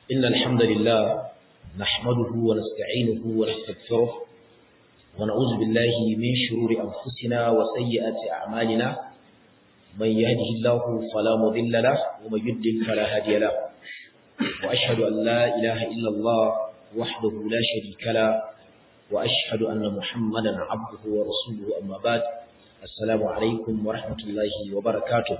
إن الحمد لله نحمده ونستعينه ونستغفره ونعوذ بالله من شرور أنفسنا وسيئات أعمالنا من يهده الله فلا مضل له ومن يضلل فلا هادي له وأشهد أن لا إله إلا الله وحده لا شريك له وأشهد أن محمدا عبده ورسوله أما بعد السلام عليكم ورحمة الله وبركاته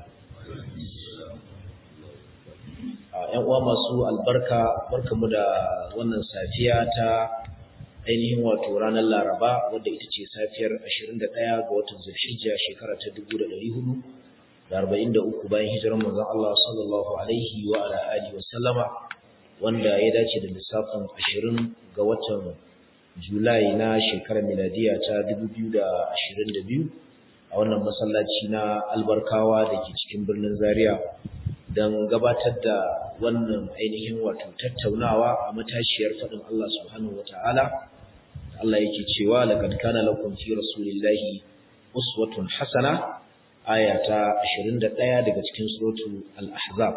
‘yan uwa masu albarka barkamu da wannan safiya ta ainihin wato ranar laraba wadda ita ce safiyar 21 ga watan zulhijja shekara ta 1443 bayan hijirar manzon Allah sallallahu alaihi wa ala alihi wa sallama wanda ya dace da lissafin 20 ga watan julai na shekarar miladiya ta 2022 a wannan masallaci na albarkawa da ke cikin birnin zaria don gabatar da wannan ainihin wato tattaunawa a matashiyar faɗin Allah subhanahu wata'ala Allah yake cewa laqad kana lakum fi rasulillahi uswatun hasana aya ta 21 daga cikin suratul al-ahzab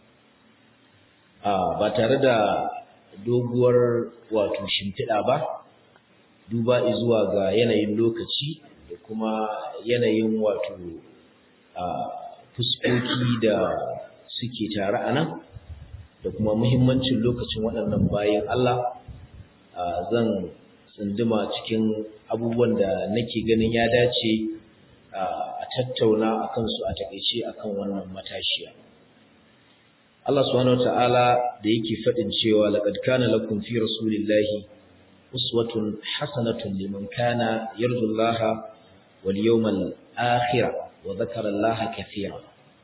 ba tare da doguwar wato shimfiɗa ba duba zuwa ga yanayin lokaci da kuma yanayin wato fuskoki da suke tare a nan da kuma muhimmancin lokacin waɗannan bayan Allah zan tsunduma cikin abubuwan da nake ganin ya dace a tattauna a kansu a takaice a kan wannan matashiya. Allah subhanahu wa ta'ala da yake faɗin cewa laqad kana lakum fi rasulillahi uswatun hasanatun liman kana yarjullaha wal yawmal akhir wa dhakara Allah kathira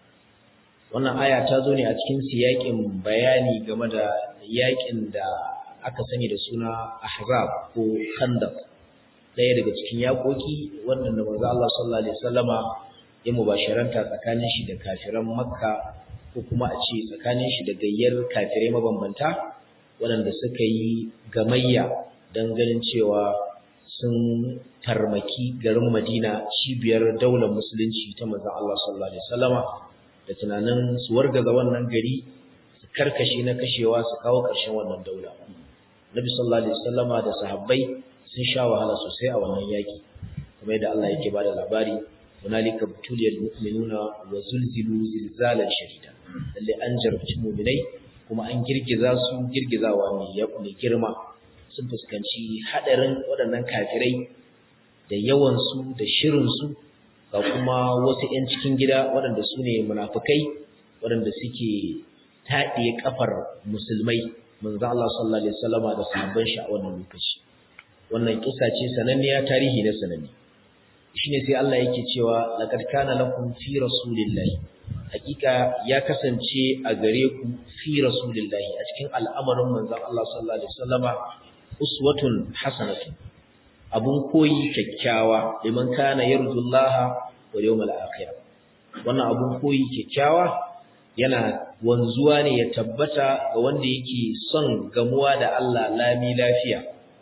wannan aya ta zo ne a cikin siyakin bayani game da yakin da aka sani da suna ahzab ko khandaq ɗaya daga cikin yakoki wannan da manzo Allah sallallahu alaihi wasallama ya mubasharanta tsakanin shi da kafiran makka ko kuma a ce tsakanin shi da gayyar kafirai mabambanta waɗanda suka yi gamayya don ganin cewa sun tarmaki garin madina cibiyar daular musulunci ta manzo Allah sallallahu alaihi wasallama da tunanin su wargaza wannan gari su karkashe na kashewa su kawo ƙarshen wannan daula Nabi sallallahu alaihi wasallama da sahabbai sun sha wahala sosai a wannan yaki kuma yadda Allah yake bada labari hunalika butuliyal mu'minuna wa zulzilu zilzalan shadida lalle an jarabci mu'minai kuma an girgiza su girgizawa mai mai girma sun fuskanci hadarin waɗannan kafirai da yawan su da shirin su ga kuma wasu 'yan cikin gida waɗanda su ne munafukai waɗanda suke taɗiye ƙafar musulmai manzo Allah sallallahu alaihi wasallama da sahabban shi a wannan lokaci wannan kisa ce sananniya tarihi na sananne shine sai Allah yake cewa laqad kana lakum fi rasulillahi hakika ya kasance a gare ku fi rasulillahi a cikin al'amarin manzo Allah sallallahu alaihi wasallama uswatun hasanatun abun koyi kyakkyawa liman kana yarjullaha wal yawmal akhir wannan abun koyi kyakkyawa yana wanzuwa ne ya tabbata ga wanda yake son gamuwa da Allah lami lafiya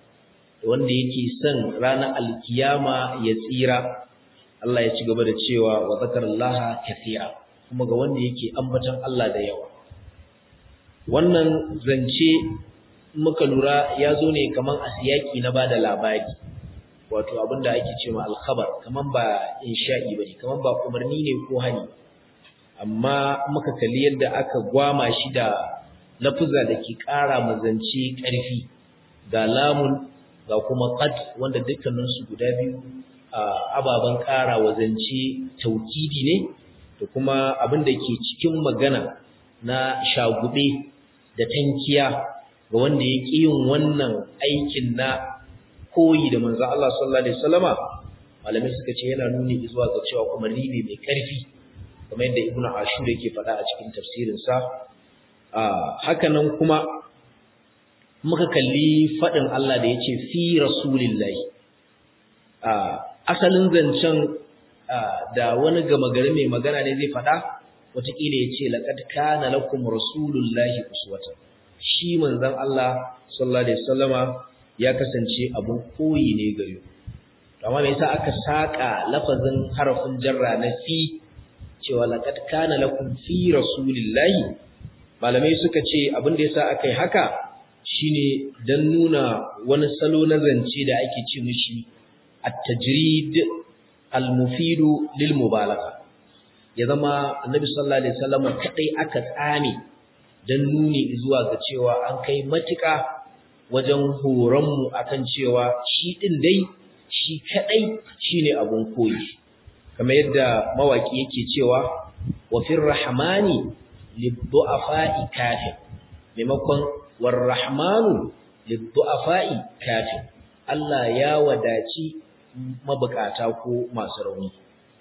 wanda yake son ranar alkiyama ya tsira Allah ya ci gaba da cewa wa zakarallaha kathira kuma ga wanda yake ambaton Allah da yawa wannan zance muka lura ya zo ne kaman a siyaki na bada labari wato abinda ake cewa alkhabar kaman ba insha'i bane kaman ba umarni ne ko hani amma muka kalli yadda aka gwama shi da lafuza da ke ƙara mazance ƙarfi ga lamun ga kuma qad wanda dukkanin su guda biyu ababan ƙara wazance taukidi ne da kuma abin da ke cikin magana na shagube da tankiya ga wanda ya ƙi yin wannan aikin na koyi da manzo Allah sallallahu alaihi wasallama malamai suka ce yana nuni zuwa ga cewa kuma ribe mai karfi kamar yadda Ibn Ashur yake faɗa a cikin tafsirin sa haka nan kuma muka kalli faɗin Allah da yace fi rasulillahi asalin zancen da wani gama gari mai magana ne zai faɗa wataƙila ya ce laqad kana lakum rasulullahi uswatan shi manzon Allah sallallahu alaihi wasallama ya kasance abun koyi ne gare ku amma me yasa aka saka lafazin harafin jarra na fi cewa laqad kana lakum fi rasulillahi malamai suka ce abin da yasa akai haka shine dan nuna wani salo na zance da ake ce mishi at-tajrid al-mufidu lil mubalagha ya zama annabi sallallahu alaihi wasallam kadai aka tsame dan nuni zuwa ga cewa an kai matuƙa wajen horon mu akan cewa shi din dai shi kadai shine abun koyi kamar yadda mawaki yake cewa wa fir rahmani liddu'afa'i kafin maimakon warrahmanu liddu'afa'i kafin Allah ya wadaci mabukata ko masu rauni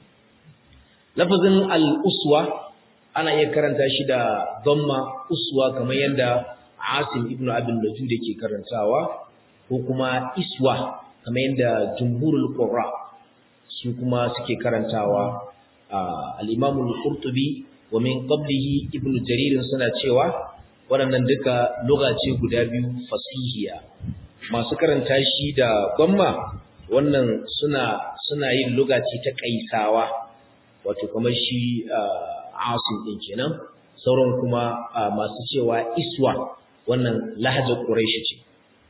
lafazin al-uswa ana iya karanta shi da dhamma uswa kamar yadda Asim ibn Abi Najud yake karantawa ko kuma iswa kamar yadda jumhurul qurra su kuma suke karantawa al-Imam al-Qurtubi wa min qablihi ibn Jarir suna cewa waɗannan duka lugha ce guda biyu fasihiya masu karanta shi da gwamma wannan suna suna yin lugha ce ta kaisawa wato kamar shi asim din kenan sauran kuma masu cewa iswa wannan lahajar quraishi ce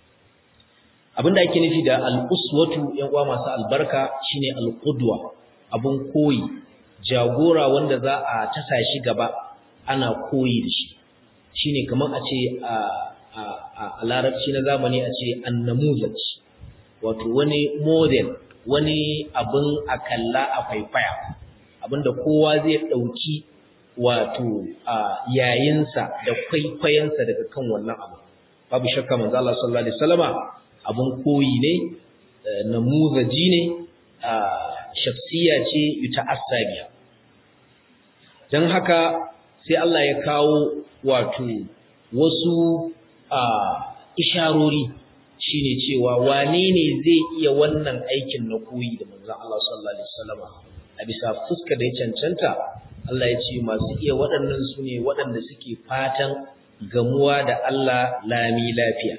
abinda ake nufi da al-uswatu yan uwa masu albarka shine al-qudwa abun koyi jagora wanda za a tasa shi gaba ana koyi da shi shine kamar a ce a larabci na zamani a ce annamuzaj wato wani model wani abin a kalla a faifaya abinda kowa zai ɗauki wato yayinsa da kwaikwayensa daga kan wannan abu babu shakka manzo Allah sallallahu alaihi wasallama abin koyi ne namuzaji ne shakhsiya ce yuta'assabiya dan haka sai Allah ya kawo wato wasu isharori shine cewa wane ne zai iya wannan aikin na koyi da manzon Allah sallallahu alaihi wasallam a bisa fuska da ya cancanta Allah ya ce masu iya waɗannan su ne waɗanda suke fatan gamuwa da Allah lami lafiya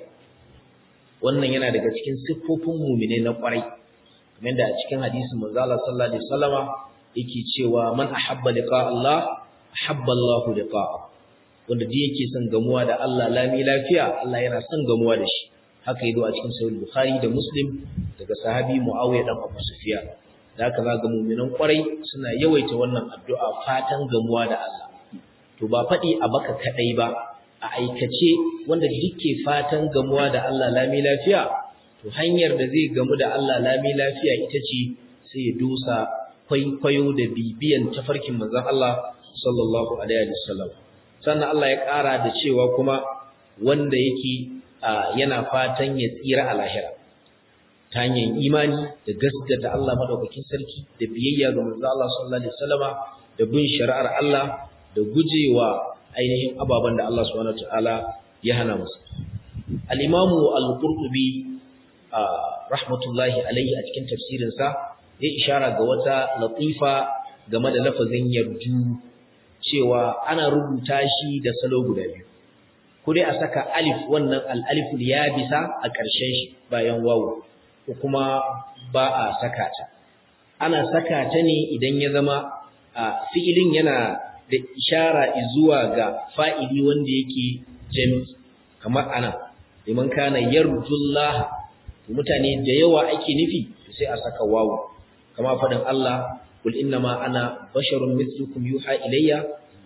wannan yana daga cikin siffofin mumine na ƙwarai kamar da a cikin hadisin manzo Allah sallallahu alaihi wasallama yake cewa man ahabba liqa Allah ahabba Allah liqa'ahu wanda duk yake son gamuwa da Allah lami lafiya Allah yana son gamuwa da shi haka yazo a cikin sahih bukhari da muslim daga sahabi muawiya dan abu sufyan da haka za ga mu'minan kwarai suna yawaita wannan addu'a fatan gamuwa da Allah to ba fadi a baka kadai ba a aikace wanda duk ke fatan gamuwa da Allah lami lafiya to hanyar da zai gamu da Allah lami lafiya ita ce sai ya dosa kwaikwayo da bibiyan tafarkin manzon Allah sallallahu alaihi wasallam sannan Allah ya ƙara da cewa kuma wanda yake yana fatan ya tsira a lahira ta hanyar imani da gaskata Allah madaukakin sarki da biyayya ga manzo Allah sallallahu alaihi wasallama da bin shari'ar Allah da gujewa ainihin ababen da Allah subhanahu wataala ya hana musu al-imamu al-qurtubi rahmatullahi alaihi a cikin tafsirin sa ya ishara ga wata latifa game da lafazin yarju cewa ana rubuta shi da salo guda biyu ko dai a saka alif wannan al-aliful yabisa a ƙarshen shi bayan wawu ko kuma ba a saka ta ana saka ta ne idan ya zama fi'ilin yana da ishara zuwa ga fa'ili wanda yake jami kamar ana liman kana yarjullah mutane da yawa ake nufi sai a saka wawu kama faɗin Allah kul innama ana basharun mithlukum yuha ilayya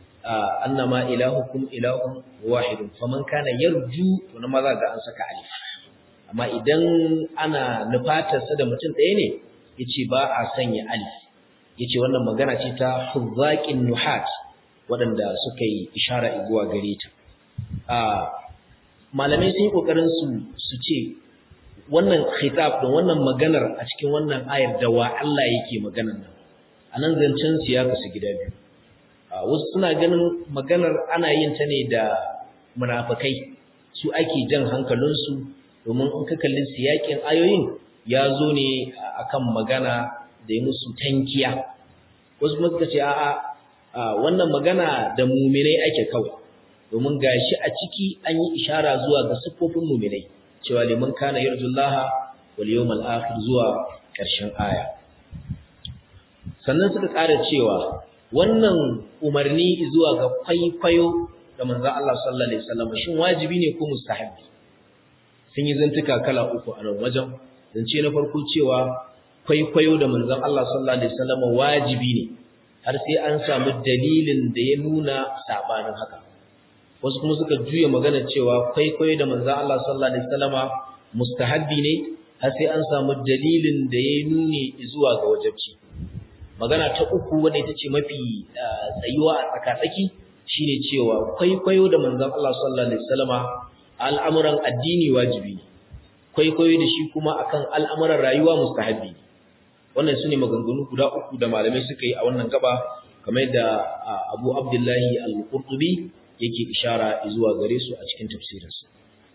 annama ilahukum ilahun wahidun faman kana yarju to na maza ga an saka alif amma idan ana nufatarsa da mutum ɗaya ne yace ba a sanya alif yace wannan magana ce ta huzzaqin nuhat waɗanda suka yi ishara zuwa gare ta malamai sun yi kokarin su su ce wannan khitab din wannan maganar a cikin wannan ayar da wa Allah yake maganar nan anan zancen su ya kasu gida biyu wasu suna ganin maganar ana yin ta ne da munafikai su ake jan hankalinsu domin in ka kalli siyakin ayoyin ya zo ne akan magana da ya musu tankiya wasu kuma suka ce a'a wannan magana da muminai ake kawai domin gashi a ciki an yi ishara zuwa ga siffofin muminai cewa liman kana yarjullaha wal yawmal akhir zuwa ƙarshen aya sannan suka ƙara cewa wannan umarni zuwa ga kwaikwayo da manzon Allah sallallahu alaihi wasallam shin wajibi ne ko mustahabi sun yi zantuka kala uku a nan wajen zance na farko cewa kwaikwayo da manzon Allah sallallahu alaihi wasallam wajibi ne har sai an samu dalilin da ya nuna sabanin haka wasu kuma suka juya magana cewa kwaikwayo da manzon Allah sallallahu alaihi wasallama mustahabbi ne har sai an samu dalilin da ya nuni zuwa ga wajibci magana ta uku wanda ita ce mafi tsayuwa a tsakatsaki shine cewa kwaikwayo da manzon Allah sallallahu alaihi wasallama al'amuran addini wajibi ne kwaikwayo da shi kuma akan al'amuran rayuwa mustahabbi ne wannan sune maganganu guda uku da malamai suka yi a wannan gaba kamar yadda Abu Abdullahi Al-Qurtubi yake ishara zuwa gare su a cikin tafsirinsa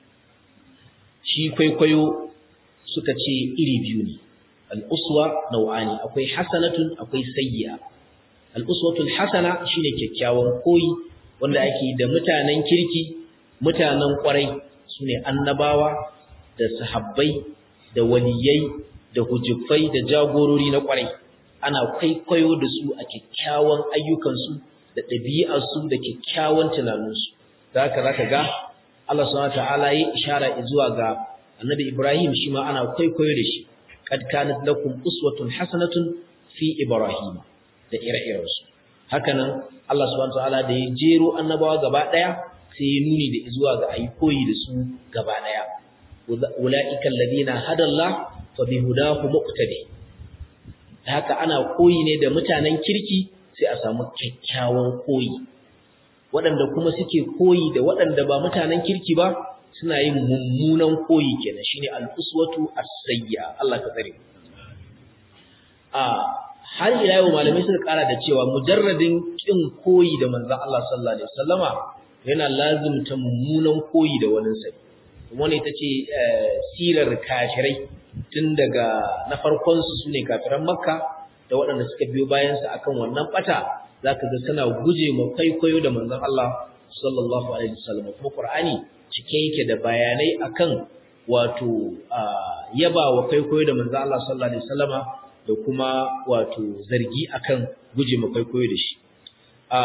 shi kwaikwayo suka ce iri biyu ne al-uswa nau'ani akwai hasanatun akwai sayyi'a al-uswatul hasana shine kyakkyawan koyi wanda ake da mutanen kirki mutanen kwarai sune annabawa da sahabbai da waliyai da hujufai da jagorori na kwarai ana kwaikwayo da su a kyakkyawan ayyukansu da ɗabi'arsu da kyakkyawan tunaninsu da haka zaka ga Allah subhanahu wataala ya ishara zuwa ga Annabi Ibrahim shi ma ana kwaikwayo da shi kad kanat lakum uswatun hasanatun fi Ibrahim da ire-irensu haka nan Allah subhanahu wataala da ya jero annabawa gaba daya sai ya nuni da zuwa ga ayi koyi da su gaba daya ulaika alladhina hadallah fa bihudahu muqtadi haka ana koyi ne da mutanen kirki sai a samu kyakkyawan koyi waɗanda kuma suke koyi da waɗanda ba mutanen kirki ba suna yin mummunan koyi kenan shine al-uswatu as-sayya Allah ka tsare a har ila yau malamai suka ƙara da cewa mujarradin kin koyi da manzon Allah sallallahu alaihi wasallama yana lazimta mummunan koyi da wani sai kuma ne tace sirar kafirai tun daga na farkon su sune kafiran makka da waɗanda suka biyo bayansa akan wannan bata zaka ga suna guje ma kwaikwayo da manzon Allah sallallahu alaihi wasallam kuma Qur'ani cike yake da bayanai akan wato yaba wa kwaikwayo da manzon Allah sallallahu alaihi wasallama da kuma wato zargi akan guje ma kwaikwayo da shi a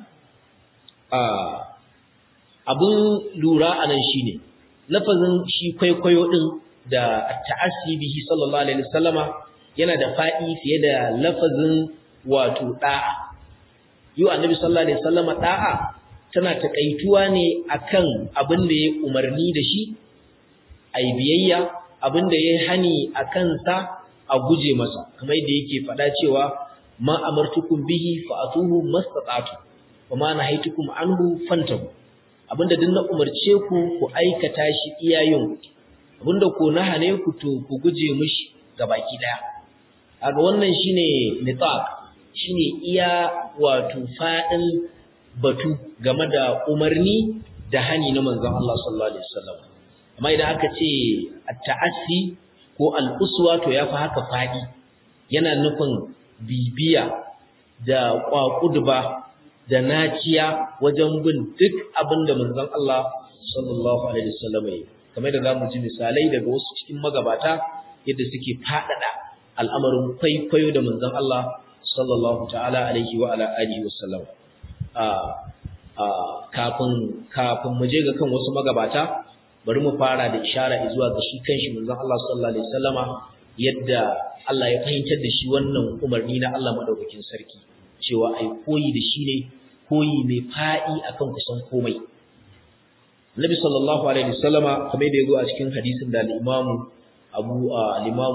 a abun lura anan shine lafazin shi kwaikwayo din da ta'assi bihi sallallahu alaihi wasallama yana da faɗi fiye da lafazin wato ɗa'a. Yi annabi sallallahu Alaihi wasallama ɗa'a tana taƙaituwa ne akan abin da ya umarni da shi, a yi biyayya, abin da ya hani a kansa a guje masa, kamar yadda yake faɗa cewa ma amartukum bihi fa'atuhu mastata'tu wa ma nahaytukum anhu fantahu abinda duk na umarce ku ku aikata shi iyayen abinda ko na hane ku to ku guje mishi gabaki daya kaga wannan shine nitaq shine iya wato fadin batu game da umarni da hani na manzon Allah sallallahu alaihi wasallam amma idan aka ce at-ta'assi ko al-uswa to yafi haka fadi yana nufin bibiya da kwakudba da naciya wajen bin duk abin da manzon Allah sallallahu alaihi wasallam ya kamar da zamu ji misalai daga wasu cikin magabata yadda suke fadada al'amarin kwaikwayo da manzon Allah sallallahu ta'ala alaihi wa ala alihi wasallam a a kafin kafin mu je ga kan wasu magabata bari mu fara da ishara zuwa ga shi kanshi manzon Allah sallallahu alaihi wasallama yadda Allah ya fahimtar da shi wannan umarni na Allah madaukakin sarki cewa ai koyi da shi ne koyi mai fa'i akan kusan komai Nabi sallallahu alaihi wasallama kamar da yago a cikin hadisin da al-Imam Abu al-Imam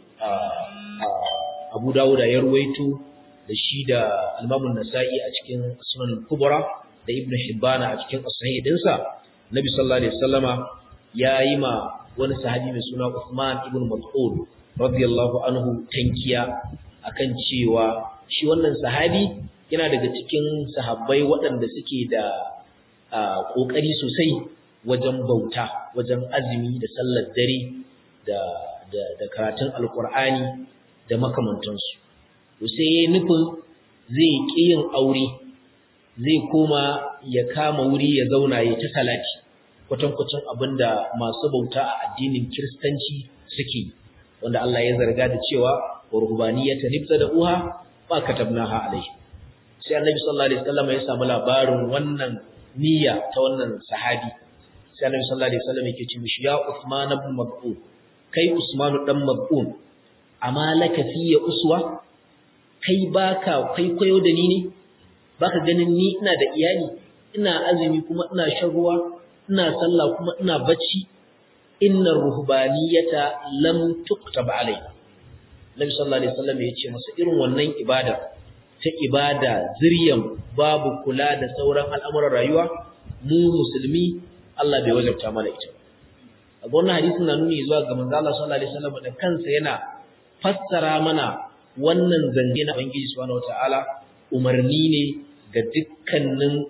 Abu Dawud ya ruwaito da shi da al-Imam An-Nasa'i a cikin Sunan Kubra da Ibn Hibban a cikin Sahih dinsa Nabi sallallahu alaihi wasallama yayi ma wani sahabi mai suna Uthman ibn Mas'ud radiyallahu anhu tankiya akan cewa shi wannan sahabi yana daga cikin sahabbai waɗanda suke da ƙoƙari sosai wajen bauta wajen azumi da sallar dare da da da karatun alƙur'ani da makamantansu to sai yayin nufin zai ƙi yin aure zai koma ya kama wuri ya zauna ya ta salati kwatankwacin abinda masu bauta a addinin kiristanci suke wanda Allah ya zarga da cewa wa ruhbaniyatan da uha ba katabnaha alaihi sai annabi sallallahu alaihi wasallam ya samu labarin wannan niyya ta wannan sahabi sai Annabi sallallahu alaihi wasallam yake ce mishi ya Uthman ibn Mab'un kai Usman dan Mab'un amma laka fiye uswa kai baka kwaikwayo da ni ne baka ganin ni ina da iyali ina azumi kuma ina shan ruwa ina sallah kuma ina bacci inna ruhbaniyata lam tuktab alai Nabi sallallahu alaihi wasallam ya ce masa irin wannan ibada ta ibada zuriyan babu kula da sauran al'amuran rayuwa mu musulmi Allah bai wajabta mana ita a wannan hadisin na nuni zuwa ga manzo Allah sallallahu alaihi wasallam da kansa yana fassara mana wannan zange na Ubangiji subhanahu wataala umarni ne ga dukkanin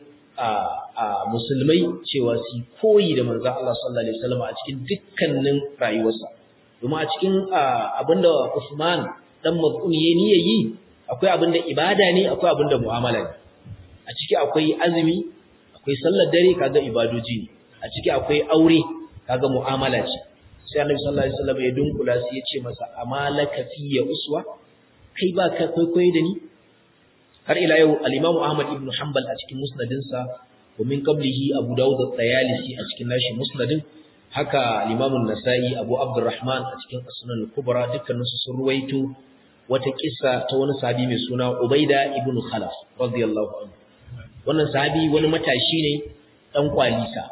musulmai cewa su koyi da manzo Allah sallallahu alaihi wasallam a cikin dukkanin rayuwarsa domin a cikin abinda Usman dan Maz'un yayi niyyar yi akwai abinda ibada ne akwai abinda mu'amala ne a ciki akwai azumi akwai sallar dare kaga ibadoji ne a ciki akwai aure kaga mu'amala ce sai Annabi sallallahu alaihi wasallam ya dunkula sai ya ce masa amalaka ya uswa kai ba ka kwaikwayo da ni har ila yau al-Imam Ahmad ibn Hanbal a cikin musnadinsa wa min qablihi Abu Dawud at-Tayalisi a cikin nashi musnadin haka al-Imam an-Nasa'i Abu Abdurrahman a cikin As-Sunan al-Kubra dukkanin su sun ruwaito wata kissa ta wani sahabi mai suna Ubaida ibn Khalaf radiyallahu anhu wannan sahabi wani matashi ne dan kwalisa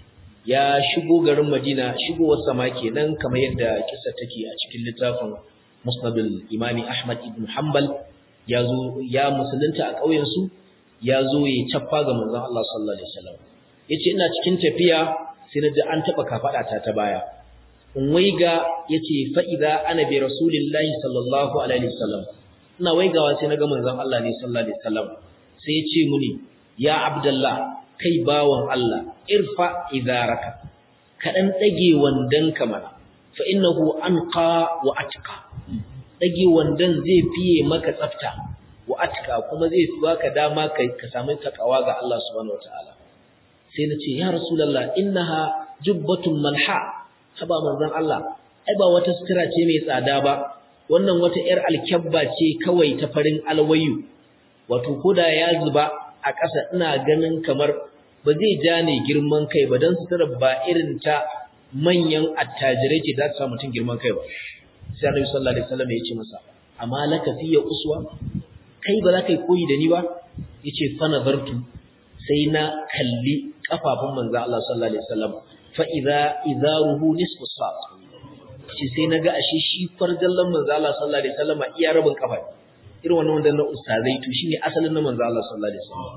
ya shigo garin Madina shigowar sama kenan kamar yadda kissa take a cikin littafin Musnadul Imami Ahmad ibn Hanbal ya zo ya musulunta a ƙauyen su ya zo ya cappa ga manzon Allah sallallahu alaihi wasallam yace ina cikin tafiya sai na ji an taba kafada ta ta baya in waiga yace fa idza ana bi rasulillahi sallallahu alaihi wasallam ina waigawa sai na ga manzon Allah ne sallallahu alaihi wasallam sai ya ce muni ya abdullah kai bawan Allah irfa idaraka ka dan dage wandanka mana fa innahu anqa wa atqa dage wandan zai fiye maka tsafta wa atqa kuma zai fi baka dama kai ka samu takawa ga Allah subhanahu wataala sai nace ya rasulullah innaha jubbatun malha haba manzon Allah ai ba wata sutura ce mai tsada ba wannan wata yar alkyabba ce kawai ta farin alwayu wato koda ya zuba a ƙasa ina ganin kamar ba zai ja ne girman kai ba don sutura ba irin ta manyan attajirai ce za ta sa mutum girman kai ba sai annabi sallallahu alaihi wasallam ya ce masa amma laka fiya uswa kai ba za ka yi koyi da ni ba yace fa nazartu sai na kalli kafafun manzo Allah sallallahu alaihi wasallam fa idza idaruhu nisfu saq shi sai naga ashe shi farjallan manzo Allah sallallahu alaihi wasallam iya rabin kafa irin wannan wanda na ustazai to shine asalin na manzo Allah sallallahu alaihi wasallam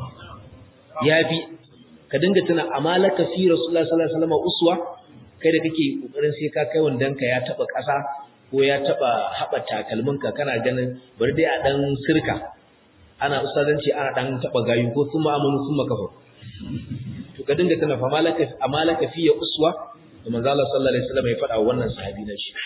yafi ka dinga tuna amalaka fi rasulullahi sallallahu alaihi wasallam uswa kai da kake kokarin sai ka kai wandanka ya taba ƙasa ko ya taba haɓa takalminka kana ganin bari dai a dan sirka ana ustazanci ana dan taba gayu ko sun ma'amalu sun makafa to ka dinga tana famalaka amalaka fi ya uswa da manzo Allah sallallahu alaihi wasallam ya faɗa wannan sahabi na shi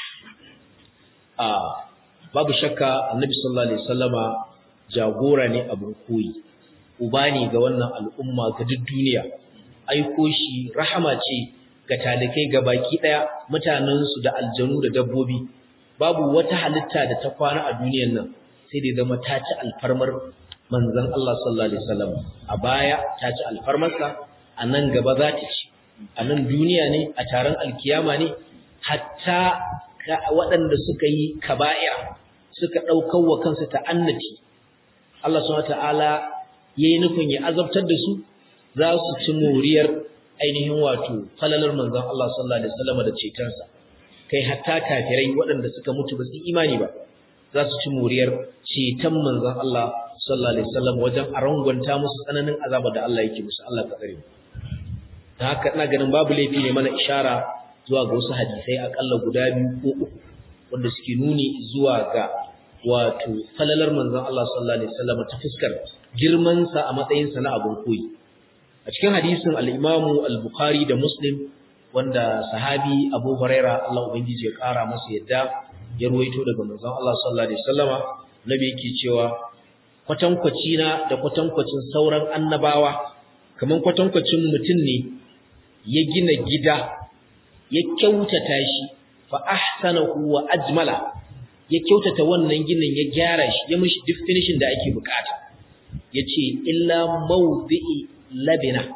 a babu shakka annabi sallallahu alaihi wasallama jagora ne abun koyi uba ne ga wannan al'umma ga duk duniya aiko shi rahama ce ga talikai ga baki daya mutanensu da aljanu da dabbobi babu wata halitta da ta kwana a duniyar nan sai da zama ta ci alfarmar manzon Allah sallallahu alaihi wasallam a baya ta ci alfarmarsa a nan gaba za ta ci a nan duniya ne a taron alkiyama ne hatta waɗanda suka yi kaba'ir suka ɗaukar wa kansu ta'annati Allah subhanahu wataala yayi nufin ya azabtar da su za su ci moriyar ainihin wato falalar manzon Allah sallallahu alaihi wasallam da cetonsa kai hatta kafirai waɗanda suka mutu ba su imani ba za su ci moriyar ceton manzon Allah sallallahu alaihi wasallam wajen a rangwanta musu tsananin azaba da Allah yake musu Allah ka tsare mu dan haka ina ganin babu laifi ne mana ishara zuwa ga wasu hadisai akalla guda biyu ko uku wanda suke nuni zuwa ga wato falalar manzon Allah sallallahu alaihi wasallam ta fuskar girman sa a matsayin sa na abun koyi a cikin hadisin al-Imam al-Bukhari da Muslim wanda sahabi Abu Huraira Allah ubangiji ya kara masa yadda ya ruwaito daga manzon Allah sallallahu alaihi wasallama nabi yake cewa kwatankwaci na da kwatankwacin sauran annabawa kaman kwatankwacin mutum ne ya gina gida ya kyautata shi fa ahsanahu wa ajmala ya kyautata wannan ginin ya gyara shi ya mishi duk finishing da ake bukata yace illa mawdi'i labina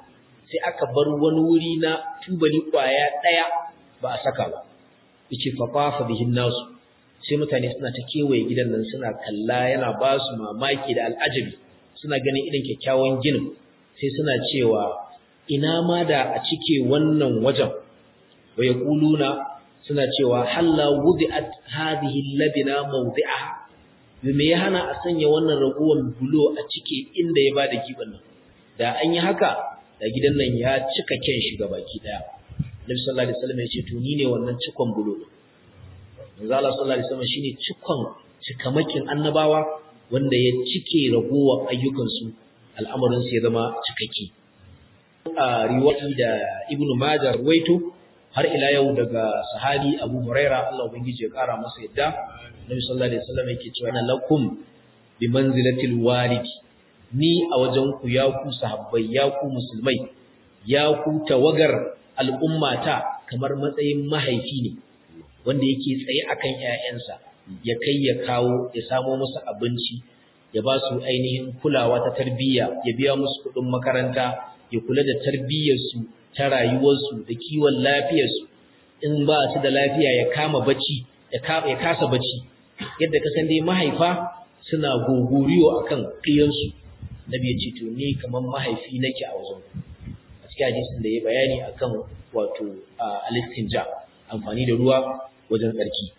sai aka bar wani wuri na tubali kwaya daya ba a saka ba yace fa qafa bihin nasu sai mutane suna ta kewaye gidan nan suna kalla yana ba su mamaki da al'ajabi suna ganin irin kyakkyawan ginin sai suna cewa ina ma da a cike wannan wajen wa yaquluna suna cewa halla wudi'at hadhihi labina mawdi'aha me ya hana a sanya wannan raguwan bulo a cike inda ya bada giban nan da an yi haka da gidan nan ya cika kyan shi baki daya Nabi sallallahu alaihi wasallam ya ce to ni ne wannan cikon bulo Manzo Allah sallallahu alaihi wasallam shine cikon cikamakin annabawa wanda ya cike ragowar ayyukan su al'amarin su ya zama cikakke a riwayi da Ibn Majah ruwaito har ila yau daga sahabi Abu Huraira Allah ubangiji ya kara masa yadda Nabi sallallahu alaihi wasallam yake cewa na lakum bi manzilatil walidi ni a wajen ku ya ku sahabbai ya ku musulmai ya ku tawagar al'ummata kamar matsayin mahaifi ne wanda yake tsaye akan ƴaƴansa ya kai ya kawo ya samo musu abinci ya ba su ainihin kulawa ta tarbiyya ya biya musu kuɗin makaranta ya kula da tarbiyyarsu ta rayuwarsu da kiwon lafiyarsu in ba su da lafiya ya kama bacci ya kasa bacci yadda ka san dai mahaifa suna gogoriyo akan kiyansu nabi ya ce to ni kamar mahaifi nake a wajen a cikin hadisin da ya bayani akan wato al-istinja amfani da ruwa wajen tsarki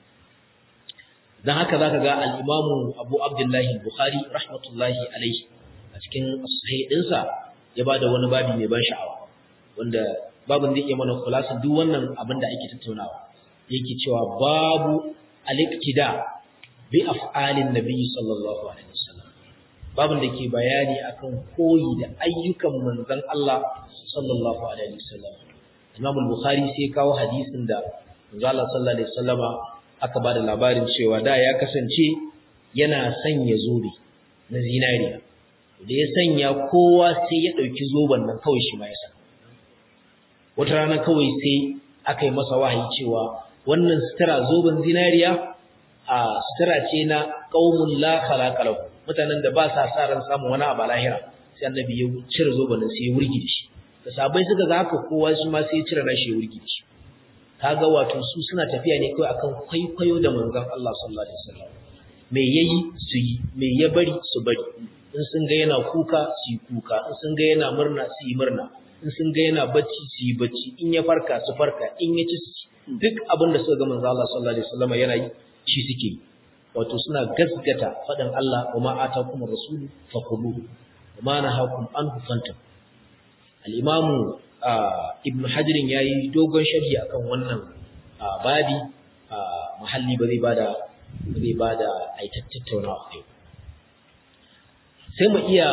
dan haka zaka ga al-imamu Abu Abdullahi Bukhari rahmatullahi alaihi a cikin sahih dinsa ya bada wani babi mai ban sha'awa wanda babin zai iya mana khulasin duk wannan abin da ake tattaunawa yake cewa babu al-iqtida bi af'alin nabiy sallallahu alaihi wasallam babin da ke bayani akan koyi da ayyukan manzon Allah sallallahu alaihi wasallam Imam al-Bukhari sai kawo hadisin da manzon Allah sallallahu alaihi wasallama aka bada labarin cewa da ya kasance yana sanya zobe na zinariya da ya sanya kowa sai ya dauki zoben nan kawai shi ma ya sa wata rana kawai sai aka yi masa wahayi cewa wannan sutura zoben zinariya a sutura ce na qaumun la khalaqa lahu mutanen da ba sa sa ran samun wani abu lahira sai annabi ya cire zoben sai ya wurgi da shi da sabai suka ga haka kowa shi ma sai ya cire nashi ya wurgi da shi kaga wato su suna tafiya ne kawai akan kwaikwayo da manzon Allah sallallahu alaihi wasallam me yayi su yi me ya bari su bari in sun ga yana kuka su yi kuka in sun ga yana murna su yi murna in sun ga yana bacci su yi bacci in ya farka su farka in ya ci su duk abin da suka ga manzo Allah sallallahu alaihi wasallam yana yi shi suke wato suna gaskata faɗin Allah wa ma atakum rasulu fakhuduhu wa ma nahakum anhu fantahu al-imamu ibn hajar yayi dogon sharhi akan wannan babi mahalli ba zai bada ba zai bada aitattauna kai sai mu iya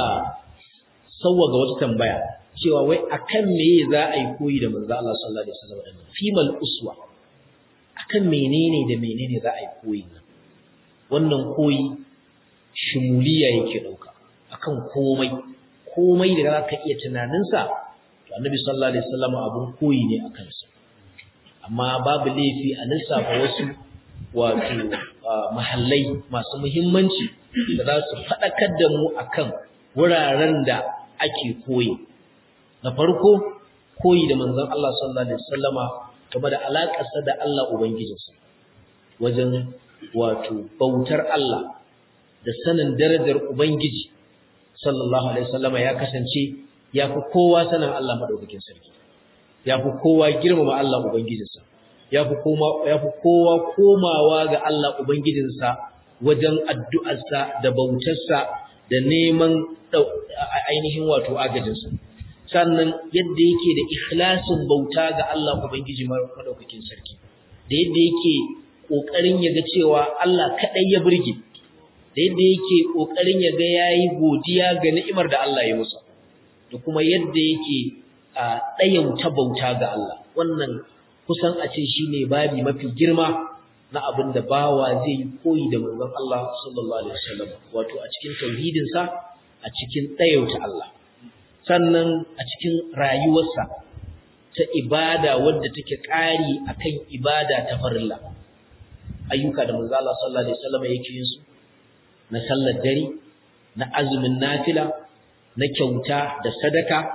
ga wata tambaya cewa wai akan meye za a yi koyi da manzo Allah sallallahu alaihi wasallam fimal uswa akan menene da menene za a yi koyi wannan koyi shimuliya yake dauka akan komai komai da zaka iya tunaninsa to annabi sallallahu alaihi wasallam abun koyi ne akan sa amma babu laifi a lissafa wasu wato mahallai masu muhimmanci da za su faɗakar da mu akan wuraren da ake koyi na farko koyi da manzon Allah sallallahu alaihi wasallama game da alaƙarsa da Allah ubangijinsa wajen wato bautar Allah da sanin darajar ubangiji sallallahu alaihi wasallama ya kasance ya fi kowa sanin Allah madaukakin sarki ya fi kowa girmama Allah ubangijinsa ya fi kowa komawa ga Allah ubangijinsa wajen addu'arsa da bautarsa da neman ainihin wato agajinsa sannan yadda yake da ikhlasin bauta ga Allah ubangiji madaukakin sarki da yadda yake kokarin ya ga cewa Allah kadai ya burge da yadda yake kokarin ya ga yayi godiya ga ni'imar da Allah ya masa da kuma yadda yake ɗayauta bauta ga Allah wannan kusan a ce shine babi mafi girma na abin da bawa zai yi koyi da manzon Allah sallallahu alaihi wasallam wato a cikin tauhidin sa a cikin ɗayauta Allah sannan a cikin rayuwarsa ta ibada wadda take ƙari akan ibada ta farilla ayyuka da manzon Allah sallallahu alaihi wasallam yake yin su na sallar dare na azumin nafila na kyauta da sadaka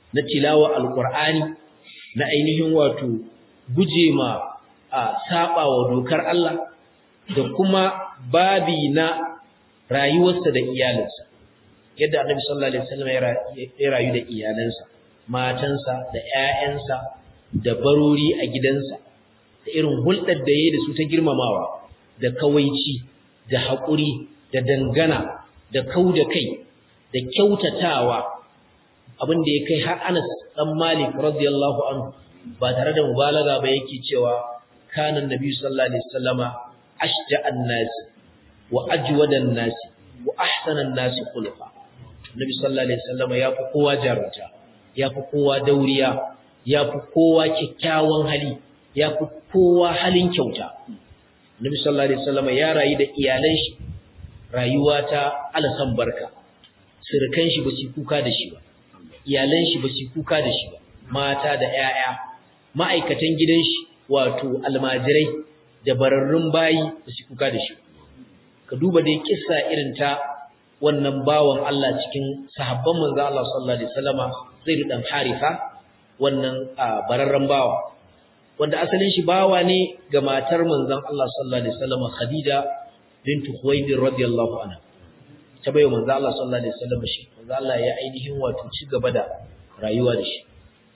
na tilawa alqur'ani na ainihin wato guje ma a saba wa dokar Allah da kuma babi na rayuwarsa da iyalinsa yadda annabi sallallahu alaihi wasallam ya rayu da iyalansa matansa da ƴaƴansa da barori a gidansa da irin hulɗar da yayi da su ta girmamawa da kawaici da haƙuri da dangana da kauda kai da kyautatawa abin da ya kai har Anas dan Malik radiyallahu anhu ba tare da mubalaga ba yake cewa kana annabi sallallahu alaihi wasallama ashja'an nas wa ajwadan nas wa ahsanan nas khuluqa Nabi sallallahu alaihi wasallam ya fi kowa jarunta, ya fi kowa dauriya, ya fi kowa kyakkyawan hali, ya fi kowa halin kyauta. Nabi sallallahu alaihi wasallam ya rayu da iyalan shi rayuwa ta alasan barka. Sirkan shi ba su kuka da shi ba. Iyalan shi ba su kuka da shi ba. Mata da ƴaƴa, ma'aikatan gidan shi wato almajirai da bararrun bayi ba su kuka da shi ba. Ka duba dai kissa irin ta wannan bawan Allah cikin sahabban manzo Allah sallallahu alaihi wasallama Zaid dan Haritha wannan bararren bawa wanda asalin shi bawa ne ga matar manzon Allah sallallahu alaihi wasallama Khadija bintu Khuwaylid radiyallahu anha ta bayo manzo Allah sallallahu alaihi wasallama shi manzo Allah ya ainihin wato ci gaba da rayuwa da shi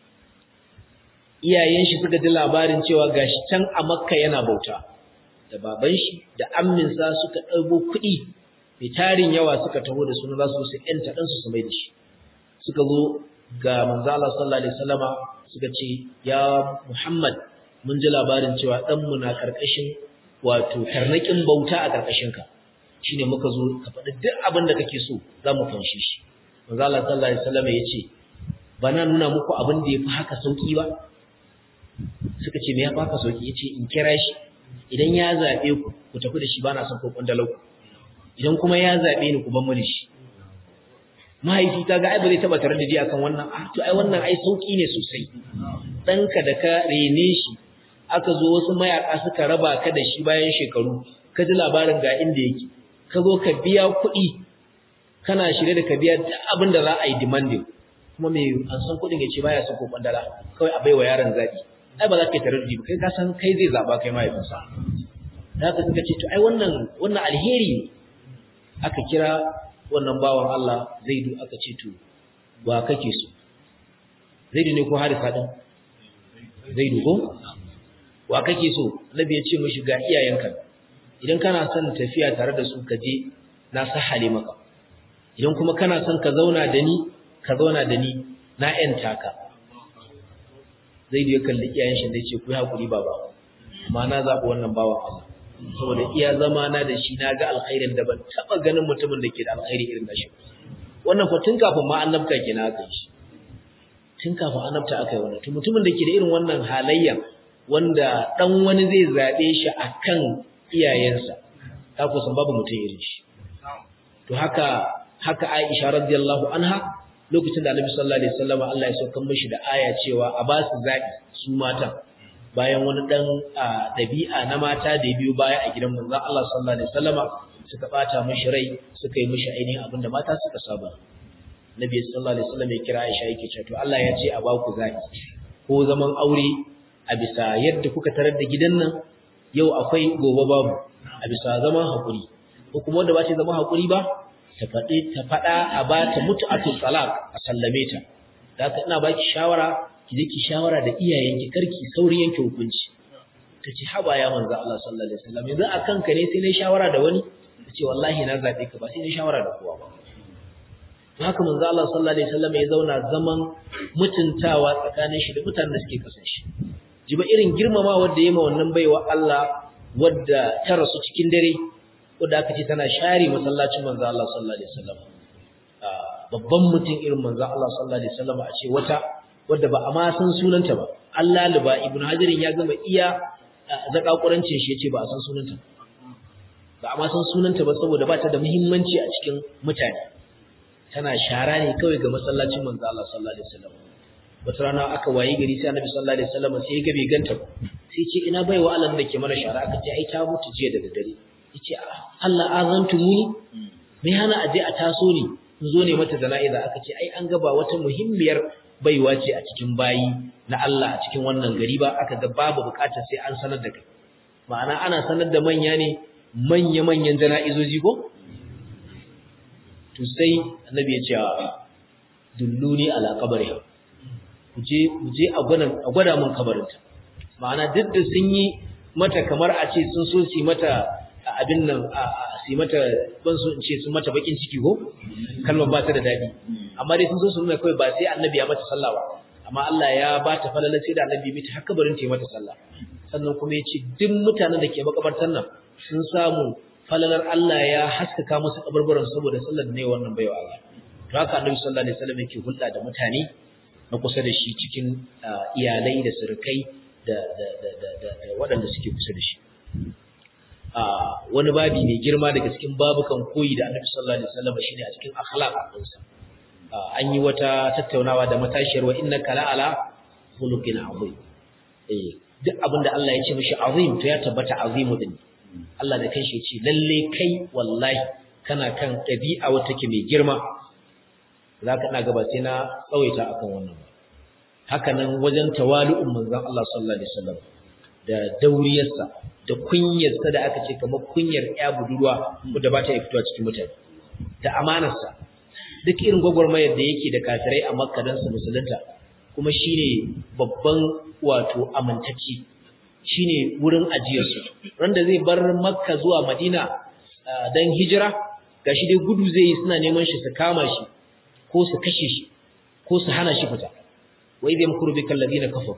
iyayen shi suka ji labarin cewa gashi can a Makka yana bauta da baban shi da amminsa suka ɗago kuɗi mai tarin yawa suka taho da suna za su su ƴanta ɗansu su mai da shi suka zo ga manzala sallallahu alaihi wasallama suka ce ya Muhammad mun ji labarin cewa ɗanmu na ƙarƙashin wato tarnaƙin bauta a ƙarƙashinka shine muka zo ka faɗi duk abin da kake so za mu fanshe shi manzala sallallahu alaihi wasallama ya ce ba na nuna muku abin da ya fi haka sauƙi ba suka ce me ya fi haka sauƙi ya ce in kira shi idan ya zaɓe ku ku tafi da shi ba na son ko ƙundalau idan kuma ya zaɓe ni ku ban mu da shi mahaifi kaga ai ba zai taba tare da ji akan wannan ah to ai wannan ai sauki ne sosai danka da ka rene shi aka zo wasu mayaka suka raba ka da shi bayan shekaru ka ji labarin ga inda yake ka zo ka biya kuɗi kana shirye da ka biya duk abin da za a yi demanding kuma me an san kuɗin ya ce baya son ko kwandala kawai a baiwa yaron zaɓi ai ba za ka yi tare da ba kai ka san kai zai zaɓa kai mahaifinsa da haka suka ce to ai wannan wannan alheri ne aka kira wannan bawan Allah Zaidu aka ce to ba kake so Zaidu ne ko Harisa din Zaidu ko wa kake so Nabi ya ce mishi ga iyayenka idan kana son tafiya tare da su ka je na sahale maka idan kuma kana son ka zauna da ni ka zauna da ni na yanta ka Zaidu ya kalli iyayen shi da ce ku hakuri baba amma na zabi wannan bawan Allah saboda iya zama na da shi na ga alkhairin da ban taba ganin mutumin da ke da alkhairi irin da shi wannan fa tun kafin ma annabta ke na aka shi tun kafin annabta aka yi wannan to mutumin da ke da irin wannan halayya wanda dan wani zai zabe shi akan iyayensa ta kusan babu mutum irin shi to haka haka Aisha radiyallahu anha lokacin da Annabi sallallahu alaihi wasallam Allah ya saukar mishi da aya cewa a ba su zabi su mata bayan wani dan dabi'a na mata da biyu baya a gidan manzon Allah sallallahu alaihi wasallama suka bata mishi rai suka yi mishi ainihin abinda mata suka saba Nabi sallallahu alaihi wasallam ya kira Aisha yake cewa to Allah ya ce a ba ku zaki ko zaman aure a bisa yadda kuka tarar da gidan nan yau akwai gobe babu a bisa zaman hakuri ko kuma wanda ba ta zama hakuri ba ta faɗi ta faɗa a ba ta mutu'atul talaq a sallame ta da haka ina baki shawara ki je ki shawara da iyayenki karki sauri yanke hukunci tace haba ya manzo Allah sallallahu alaihi wasallam yanzu akan ka ne sai nayi shawara da wani tace wallahi na zabe ka ba sai nayi shawara da kowa ba to haka manzo Allah sallallahu alaihi wasallam ya zauna zaman mutuntawa tsakanin shi da mutanen da suke kasan shi jiba irin girmama wanda yayi ma wannan baiwa Allah wadda ta rasu cikin dare wadda aka ce tana share masallacin manzo Allah sallallahu alaihi wasallam babban mutum irin manzo Allah sallallahu alaihi wasallam a ce wata wadda ba a ma san sunanta ba Allah liba ibnu hajarin ya gama iya zakakurancin shi yace ba a san sunanta ba a ma san sunanta ba saboda ba ta da muhimmanci a cikin mutane tana shara ne kawai ga masallacin manzo Allah sallallahu alaihi wasallam wata rana aka wayi gari sai annabi sallallahu alaihi wasallam sai ya ga bai ganta ba sai ce ina baiwa Allah da ke mana shara aka ce ai ta mutu jiya da daddare yace Allah azantumuni me hana aje a taso ni in zo ne mata jana'iza aka ce ai an ga ba wata muhimmiyar baiwa ce a cikin bayi na Allah a cikin wannan gari ba aka ga babu bukatar sai an sanar da kai ma'ana ana sanar da manya ne manya-manyan jana'izoji ko to sai annabi ya ce dulluni ala qabriha kuje kuje a gwada a gwada mun kabarinta ma'ana duk da sun yi mata kamar a ce sun so su mata abin nan a su mata ban so in ce sun mata bakin ciki ko kalmar ba ta da dadi amma dai sun so su nuna kawai ba sai annabi ya mata sallah ba amma Allah ya ba ta falala sai da annabi mita har kabarin ta mata sallah sannan kuma ya ce duk mutanen da ke makabartar nan sun samu falalar Allah ya haskaka musu kabarbaran saboda sallar ne wannan baiwa Allah to haka annabi sallallahu alaihi wasallam yake hulɗa da mutane na kusa da shi cikin iyalai da surukai da da da da da waɗanda suke kusa da shi wani babi mai girma daga cikin babukan koyi da annabi sallallahu alaihi wasallam shine a cikin akhlaq ɗinsa an yi wata tattaunawa da matashiyar wa innaka la'ala khuluqin azim eh duk abinda Allah ya ce mishi azim to ya tabbata azimu din Allah da kanshi ya ce lalle kai wallahi kana kan ɗabi'a wata ke mai girma zaka ina gaba sai na tsawaita akan wannan ba haka nan wajen tawalu'un manzon Allah sallallahu alaihi wasallam da dauriyarsa da kunyarsa da aka ce kamar kunyar ya budurwa wadda ba ta fitowa cikin mutane da amanarsa duk irin gwagwarmayar da yake da kafirai a makka don su musulunta kuma shine babban wato amintacci shine wurin ajiyarsu randa zai bar makka zuwa madina don hijira gashi dai gudu zai yi suna neman shi su kama shi ko su kashe shi ko su hana shi fita wai zai mukuru bi kallabi na kafa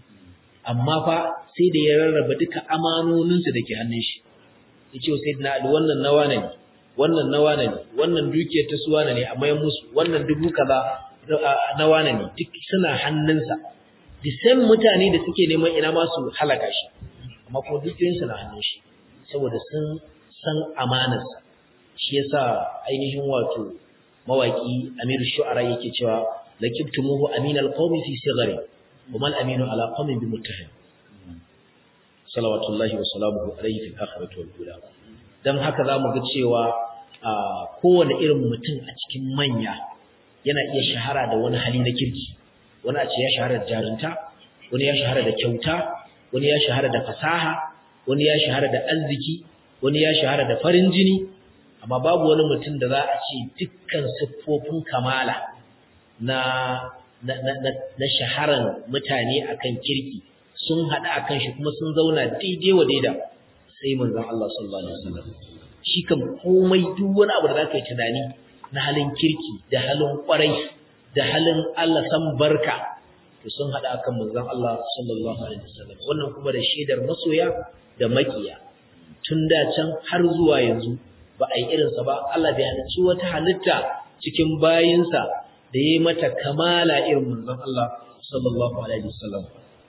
amma fa sai da ya rarraba duka amanoninsu da ke hannun shi ya ce sai na wannan nawa ne wannan na wane ne wannan dukiyar ta su wane ne a mayan musu wannan dubu kaza na wane ne duk suna hannunsa the same mutane da suke neman ina ma su halaka shi amma kuma dukiyoyinsu na hannun shi saboda sun san amanarsa shi yasa ainihin wato mawaki Amir Shu'ara yake cewa lakibtumuhu aminal qaumi fi sighari wa mal aminu ala qaumin bimuttahim salawatullahi wa salamuhu alayhi fil akhirati wal ula dan haka zamu ga cewa kowane irin mutum a cikin manya yana iya shahara da wani hali na kirki wani a ce ya shahara da jarunta wani ya shahara da kyauta wani ya shahara da fasaha wani ya shahara da arziki wani ya shahara da farin jini amma babu wani mutum da za a ce dukkan siffofin kamala na na na na shaharan mutane akan kirki sun haɗu akan shi kuma sun zauna daidai wa daida sai manzon Allah sallallahu alaihi wasallam shi kan komai duk wani abu da zaka yi tunani na halin kirki da halin kwarai da halin Allah san barka to sun hada akan manzon Allah sallallahu alaihi wasallam wannan kuma da shaidar masoya da makiya tun da can har zuwa yanzu ba a yi irinsa ba Allah bai halicci wata halitta cikin bayinsa da ya yi mata kamala irin manzon Allah sallallahu alaihi wasallam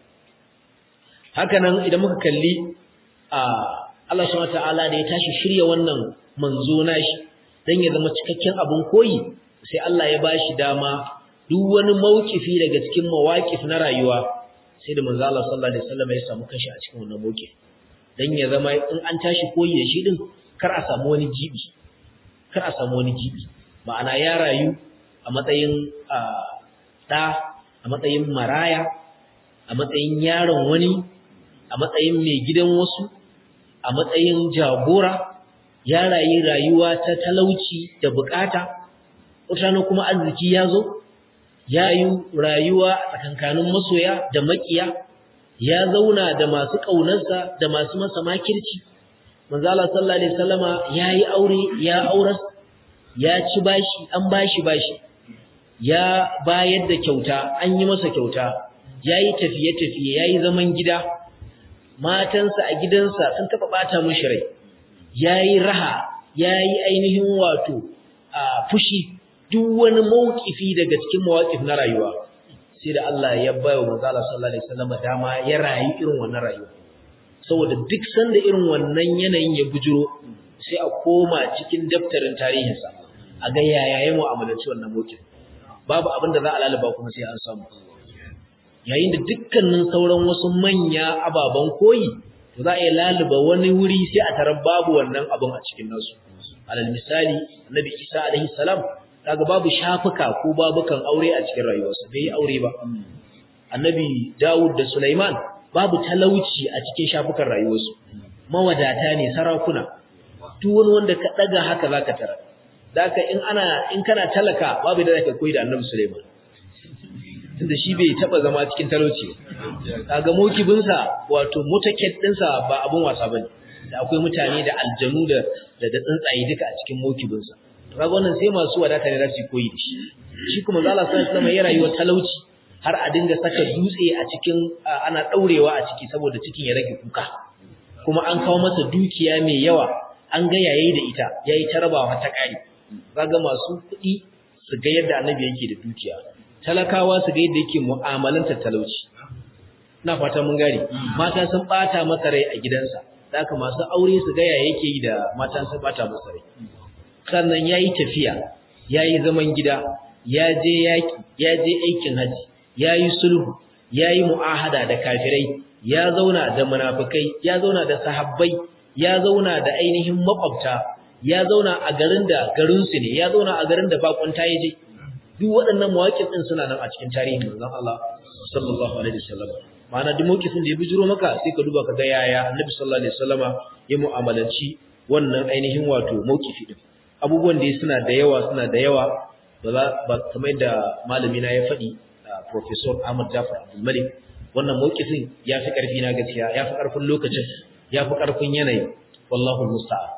haka nan idan muka kalli a Allah subhanahu wataala da ya tashi shirya wannan manzo nashi dan ya zama cikakken abun koyi sai Allah ya bashi dama duk wani maukifi daga cikin mawaqif na rayuwa sai da manzo Allah sallallahu alaihi wasallam ya samu kashi a cikin wannan mauqif dan ya zama in an tashi koyi da shi din kar a samu wani jibi kar a samu wani jibi ma'ana ya rayu a matsayin da a matsayin maraya a matsayin yaron wani a matsayin mai gidan wasu a matsayin jagora ya rayu rayuwa ta talauci da bukata wata kuma arziki ya zo ya yi rayuwa a tsakankanin masoya da makiya ya zauna da masu ƙaunarsa da masu masa makirci manzala sallallahu alaihi wasallama ya yi aure ya auras ya ci bashi an bashi bashi ya bayar da kyauta an yi masa kyauta ya yi tafiye-tafiye ya yi zaman gida matansa a gidansa sun taɓa ɓata mashi rai ya yi raha ya yi ainihin wato a fushi duk wani mawkifi daga cikin mawakif na rayuwa sai da Allah ya bayo manzo Allah sallallahu alaihi wasallam dama ya rayu irin wannan rayuwa saboda duk sanda irin wannan yanayin ya bujuro sai a koma cikin daftarin tarihinsa a ga yaya ya mu'amalanci wannan mawkif babu abin da za a lalaba kuma sai an samu yayin da dukkanin sauran wasu manya ababen koyi to za a yi laluba wani wuri sai a tarar babu wannan abin a cikin nasu alal misali annabi Isa alaihi salam kaga babu shafuka ko babukan aure a cikin rayuwarsa bai yi aure ba annabi Dawud da Sulaiman babu talauci a cikin shafukan rayuwarsu mawadata ne sarakuna duk wani wanda ka daga haka zaka tara daka in ana in kana talaka babu da zaka koyi da annabi Sulaiman tunda shi bai taba zama cikin talauci kaga mokibinsa wato motaket dinsa ba abun wasa bane da akwai mutane da aljanu da da tsuntsaye duka a cikin mokibinsa kaga wannan sai masu wadata ne za su koyi da shi shi kuma Allah sallallahu alaihi wasallam ya rayuwa talauci har a dinga saka dutse a cikin ana daurewa a ciki saboda cikin ya rage kuka kuma an kawo masa dukiya mai yawa an ga yayi da ita yayi tarabawa ta kari kaga masu kuɗi su ga yadda annabi yake da dukiya talakawa su ga yadda yake mu'amalanta talauci ina fata mun gane mata sun bata masa rai a gidansa haka masu aure su ga yaya yake yi da matan sun bata masa rai sannan yayi tafiya yayi zaman gida ya je yaki ya je aikin haji yayi sulhu yayi mu'ahada da kafirai ya zauna da munafikai ya zauna da sahabbai ya zauna da ainihin makwabta ya zauna a garin da garin su ne ya zauna a garin da bakunta yaje duk waɗannan mawaƙin din suna nan a cikin tarihin manzon Allah sallallahu alaihi wasallam ma'ana duk mawqifin da ya bijiro maka sai ka duba ka ga yaya Annabi sallallahu alaihi wasallama ya mu'amalanci wannan ainihin wato mawqifi din abubuwan da suna da yawa suna da yawa ba za ba kamar da malami na ya faɗi professor Ahmad Jafar Abdul Malik wannan mawqifin ya fi ƙarfi na gaskiya ya fi ƙarfin lokacin ya fi ƙarfin yanayi wallahu musta'an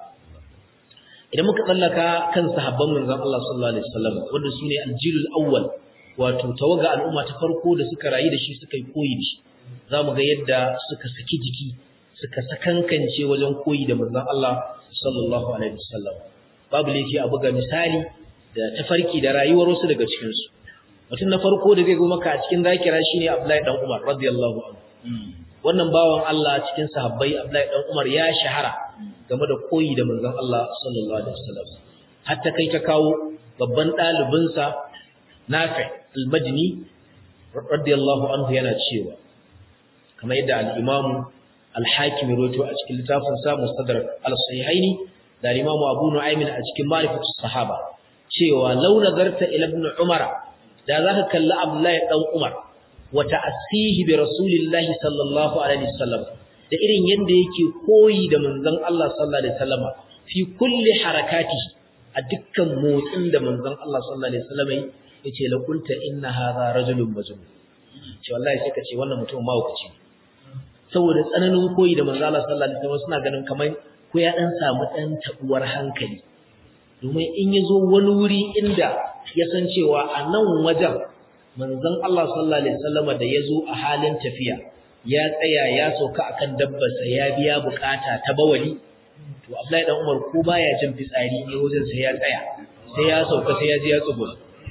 idan muka tsallaka kan sahabban manzon Allah sallallahu alaihi wasallam wanda sune aljilul awwal wato tawaga al'umma ta farko da suka rayu da shi suka yi koyi da shi zamu ga yadda suka saki jiki suka sakankance wajen koyi da manzon Allah sallallahu alaihi wasallam babu laifi a buga misali da tafarki da rayuwar wasu daga cikin su mutum na farko da zai zo maka a cikin zakira shine Abdullahi dan Umar radiyallahu anhu wannan bawan Allah cikin sahabbai Abdullahi dan Umar ya shahara game da koyi da manzon Allah sallallahu alaihi wasallam hatta kai ta kawo babban ɗalibinsa Nafi al-Madini radiyallahu anhu yana cewa kamar yadda al-Imam al-Hakim rawaito a cikin littafin sa Mustadrak al-Sahihaini da al-Imam Abu Nu'aym a cikin Ma'rifatus Sahaba cewa law nazarta ila ibn Umar da zaka kalli Abdullahi dan Umar wa ta'assihi bi Rasulillahi sallallahu alaihi wasallam da irin yanda yake koyi da manzon Allah sallallahu alaihi wasallama fi kulli harakatihi a dukkan motsin da manzon Allah sallallahu alaihi wasallama yace la qulta inna hadha rajulun majnun ce wallahi sai ka ce wannan mutum mahaukaci saboda tsananin koyi da manzon Allah sallallahu alaihi wasallama suna ganin kamar ko ya dan samu dan tabuwar hankali domin in yazo wani wuri inda ya san cewa a nan wajen manzon Allah sallallahu alaihi wasallama da yazo a halin tafiya ya tsaya ya sauka akan dabbarsa ya biya bukata ta bawali to Abdullahi dan Umar ko baya jin fitsari ne wajen sai ya tsaya sai ya sauka sai ya je ya tsugo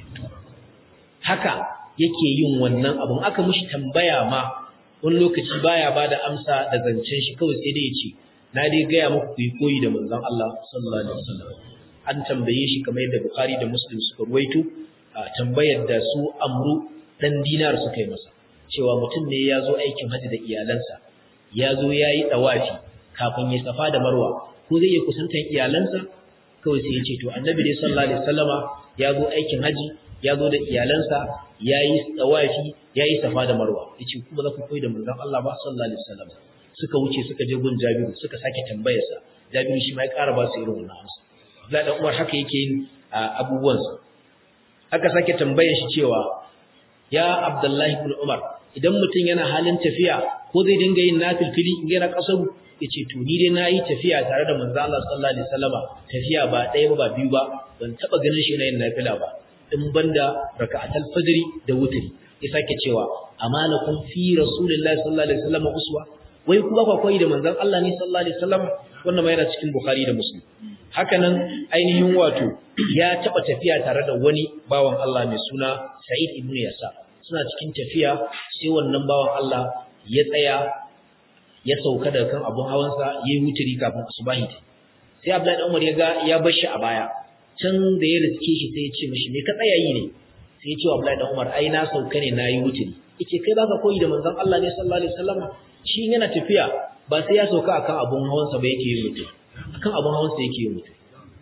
haka yake yin wannan abun aka mishi tambaya ma wani lokaci baya bada amsa da zancen shi kawai sai dai ya ce na dai gaya muku ku yi koyi da manzon Allah sallallahu alaihi wasallam an tambaye shi kamar yadda Bukhari da Muslim suka ruwaito tambayar da su Amru dan dinar suka yi masa cewa mutum ne ya zo aikin haji da iyalansa ya zo ya yi ɗawafi kafin ya safa da marwa ko zai iya kusantar iyalansa kawai sai ya ce to annabi dai sallallahu alaihi wasallama ya zo aikin haji ya zo da iyalansa ya yi ɗawafi ya yi safa da marwa ya ce kuma za ku koyi da manzon Allah ba sallallahu alaihi wasallam suka wuce suka je gun Jabiru suka sake tambayarsa Jabiru shi ma ya ƙara ba su irin wannan amsa Abdullahi dan Umar haka yake yin abubuwansa aka sake tambayar shi cewa ya Abdullahi ibn Umar idan mutum yana halin tafiya ko zai dinga yin nafilfili in yana kasaru yace to ni dai nayi tafiya tare da manzo Allah sallallahu alaihi wasallama tafiya ba ɗaya ba ba biyu ba ban taba ganin shi yana yin nafila ba in banda raka'atul fajr da wutri ya sake cewa amalakum fi rasulillahi sallallahu alaihi wasallama uswa wai ku ba koyi da manzon Allah ne sallallahu alaihi wasallama wannan ma yana cikin Bukhari da Muslim hakanan ainihin wato ya taba tafiya tare da wani bawan Allah mai suna Sa'id ibn Yasa suna cikin tafiya sai wannan bawan Allah ya tsaya ya sauka daga kan abun hawansa yayi wuturi kafin asubahi sai Abdullahi Umar ya ga ya bar shi a baya can da ya riske shi sai ya ce mishi me ka tsaya yi ne sai ya ce wa Abdullahi Umar ai na sauka ne nayi wuturi yace kai baka koyi da manzon Allah ne sallallahu alaihi wasallam shi yana tafiya ba sai ya sauka akan abun hawansa ba yake yin wuturi akan abun hawansa yake yin wuturi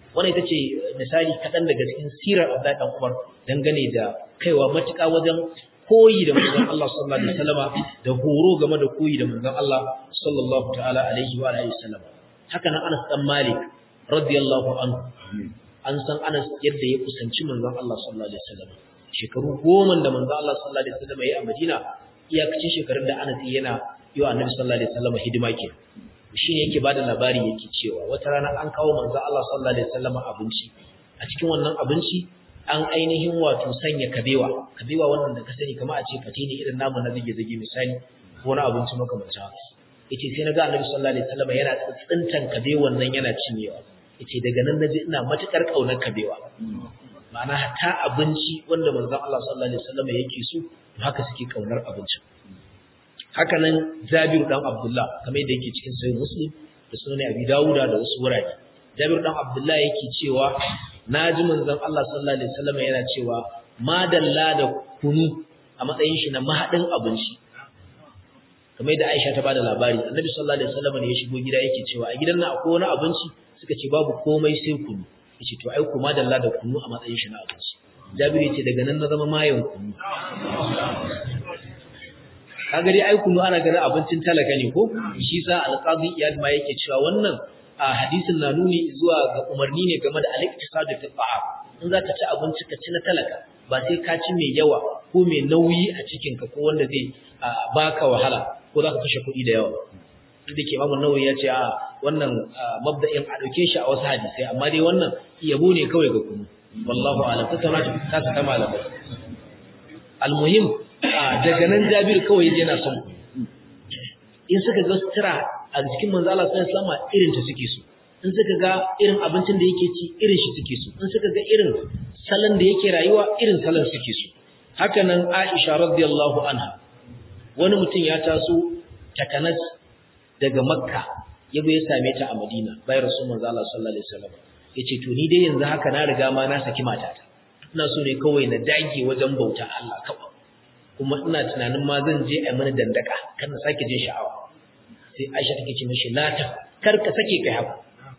wannan ita ce misali kaɗan daga cikin sirar Abdullahi dan Umar dangane da kaiwa matuƙa wajen koyi da manzon Allah sallallahu alaihi wasallama da horo game da koyi da manzon Allah sallallahu ta'ala alaihi wa alihi wasallam haka nan Anas dan Malik radiyallahu anhu an san Anas yadda ya kusanci manzon Allah sallallahu alaihi wasallam shekaru goma da manzon Allah sallallahu alaihi wasallam ya a Madina iyakacin shekarun da Anas yana yi wa Annabi sallallahu alaihi wasallam hidima ke shi ne yake bada labari yake cewa wata rana an kawo manzon Allah sallallahu alaihi wasallam abinci a cikin wannan abinci an ainihin wato sanya kabewa kabewa wannan da ka sani kamar a ce fate ne irin namu na zage zage misali ko na abinci makamancin haka yace sai na ga Annabi sallallahu alaihi wasallam yana tsintan kabewan nan yana cinyewa yace daga nan naji ina matukar kaunar kabewa ma'ana hatta abinci wanda manzon Allah sallallahu alaihi wasallam yake so to haka suke kaunar abincin haka nan Jabir dan Abdullah kamar yadda yake cikin sahih Muslim da sunan Abi Dawuda da wasu wurare Jabir dan Abdullah yake cewa naji manzon Allah sallallahu alaihi wasallam yana cewa madalla da kunu a matsayin shi na mahadin abinci kamar yadda Aisha ta bada labari Annabi sallallahu alaihi wasallam ne ya shigo gida yake cewa a gidan nan akwai wani abinci suka ce babu komai sai kunu yace to ai kuma dalla da kunu a matsayin shi na abinci Jabir yace daga nan na zama mayan kunu kaga dai ai kunu ana ganin abincin talaka ne ko shi sa alqazi iyad ma yake cewa wannan a hadisin na nuni zuwa ga umarni ne game da al-iqtisadu fi ta'am in za ka ci abinci ka ci na talaka ba sai ka ci mai yawa ko mai nauyi a cikin ka ko wanda zai baka wahala ko za ka kashe kuɗi da yawa duk da ke Imam Nawawi ya ce a wannan mabda'in a dauke shi a wasu hadisai amma dai wannan yabo ne kawai ga kunu wallahu a'lam tattauna ta ta ta malamai almuhim daga nan Jabir kawai yana son in suka ga sutura a cikin manzo Allah sallallahu alaihi wasallam irin ta suke so in suka ga irin abincin da yake ci irin shi suke so in suka ga irin salon da yake rayuwa irin salon suke so haka nan Aisha radiyallahu anha wani mutum ya taso takanas daga Makka ya ya same ta a Madina bayan Rasul manzo Allah sallallahu alaihi wasallam yace to ni dai yanzu haka na riga ma na saki matata ina so ne kawai na dage wajen bauta Allah kawai kuma ina tunanin ma zan je a mana dandaka kan na sake jin sha'awa sai Aisha take ce mishi la ta kar ka sake kai haka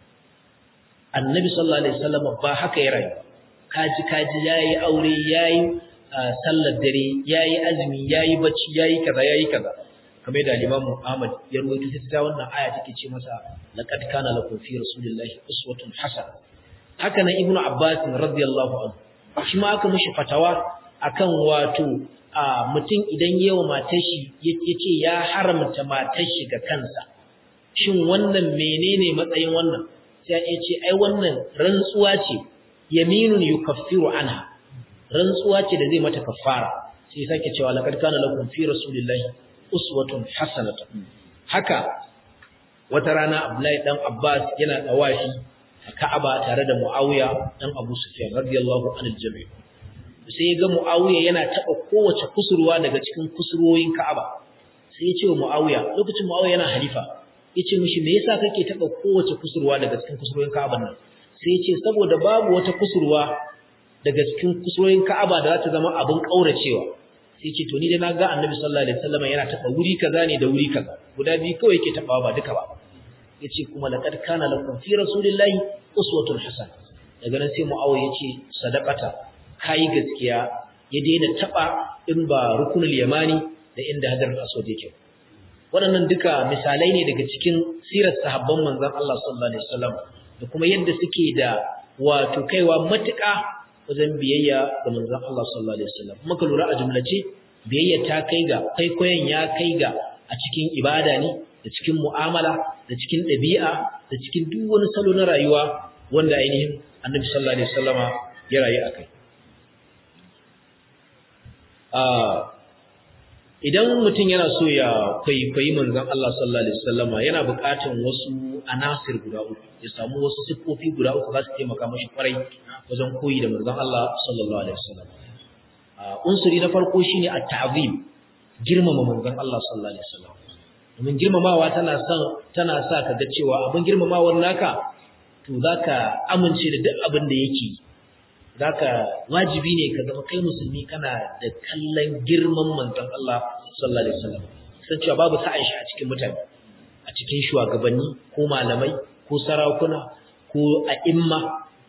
Annabi sallallahu alaihi wasallam ba haka ya rayu kaji kaji yayi aure yayi sallar dare yayi azumi yayi bacci yayi kaza yayi kaza kamar da Imam Ahmad ya rawaito ta wannan aya take ce masa laqad kana lakum fi rasulillahi uswatun hasana haka nan Ibn Abbas radiyallahu anhu shi ma aka mishi fatawa akan wato a mutum idan yawa matar shi yace ya haramta matar shi ga kansa shin wannan menene matsayin wannan sai ya ce ai wannan rantsuwa ce yaminun yukaffiru anha rantsuwa ce da zai mata kaffara sai sake cewa laqad kana lakum fi rasulillahi uswatun hasanatun haka wata rana Abdullahi dan Abbas yana dawashi a Ka'aba tare da Muawiya dan Abu Sufyan radiyallahu anhu jami' sai ya ga Muawiya yana taba kowace kusurwa daga cikin kusurwoyin Ka'aba sai ya ce wa Muawiya lokacin Muawiya yana halifa yace mishi me yasa kake taba kowace kusurwa daga cikin kusurwoyin Ka'aba nan sai ya ce saboda babu wata kusurwa daga cikin kusurwoyin Ka'aba da za ta zama abin kauracewa sai ce to ni dai na ga Annabi sallallahu alaihi wasallam yana taba wuri kaza ne da wuri kaza guda biyu kawai yake tabawa ba duka ba yace kuma laqad kana lakum fi rasulillahi uswatun hasana daga nan sai Muawiya yace sadaqata kai gaskiya ya daina taba in ba rukunul yamani da inda hajarul aswad yake waɗannan duka misalai ne daga cikin sirar sahabban manzon Allah sallallahu alaihi wasallam da kuma yadda suke da wato kaiwa matuƙa wajen biyayya ga manzon Allah sallallahu alaihi wasallam muka lura a jumlace biyayya ta kai ga kwaikwayon ya kai ga a cikin ibada ne da cikin mu'amala da cikin ɗabi'a da cikin duk wani salo na rayuwa wanda ainihin annabi sallallahu alaihi wasallama ya rayu akai idan mutum yana so ya kwaikwayi manzon Allah sallallahu alaihi wasallama yana buƙatar wasu anasir guda uku ya samu wasu siffofi guda uku za su taimaka mashi kwarai wajen koyi da manzon Allah sallallahu alaihi wasallam unsuri na farko shine at-ta'zim girmama manzon Allah sallallahu alaihi wasallam domin girmamawa tana son tana sa ka ga cewa abin girmamawar naka to zaka amince da duk abin da yake zaka wajibi ne ka zama kai musulmi kana da kallon girman manzon Allah sallallahu alaihi wasallam san cewa babu sa'an shi a cikin mutane a cikin shugabanni ko malamai ko sarakuna ko a'imma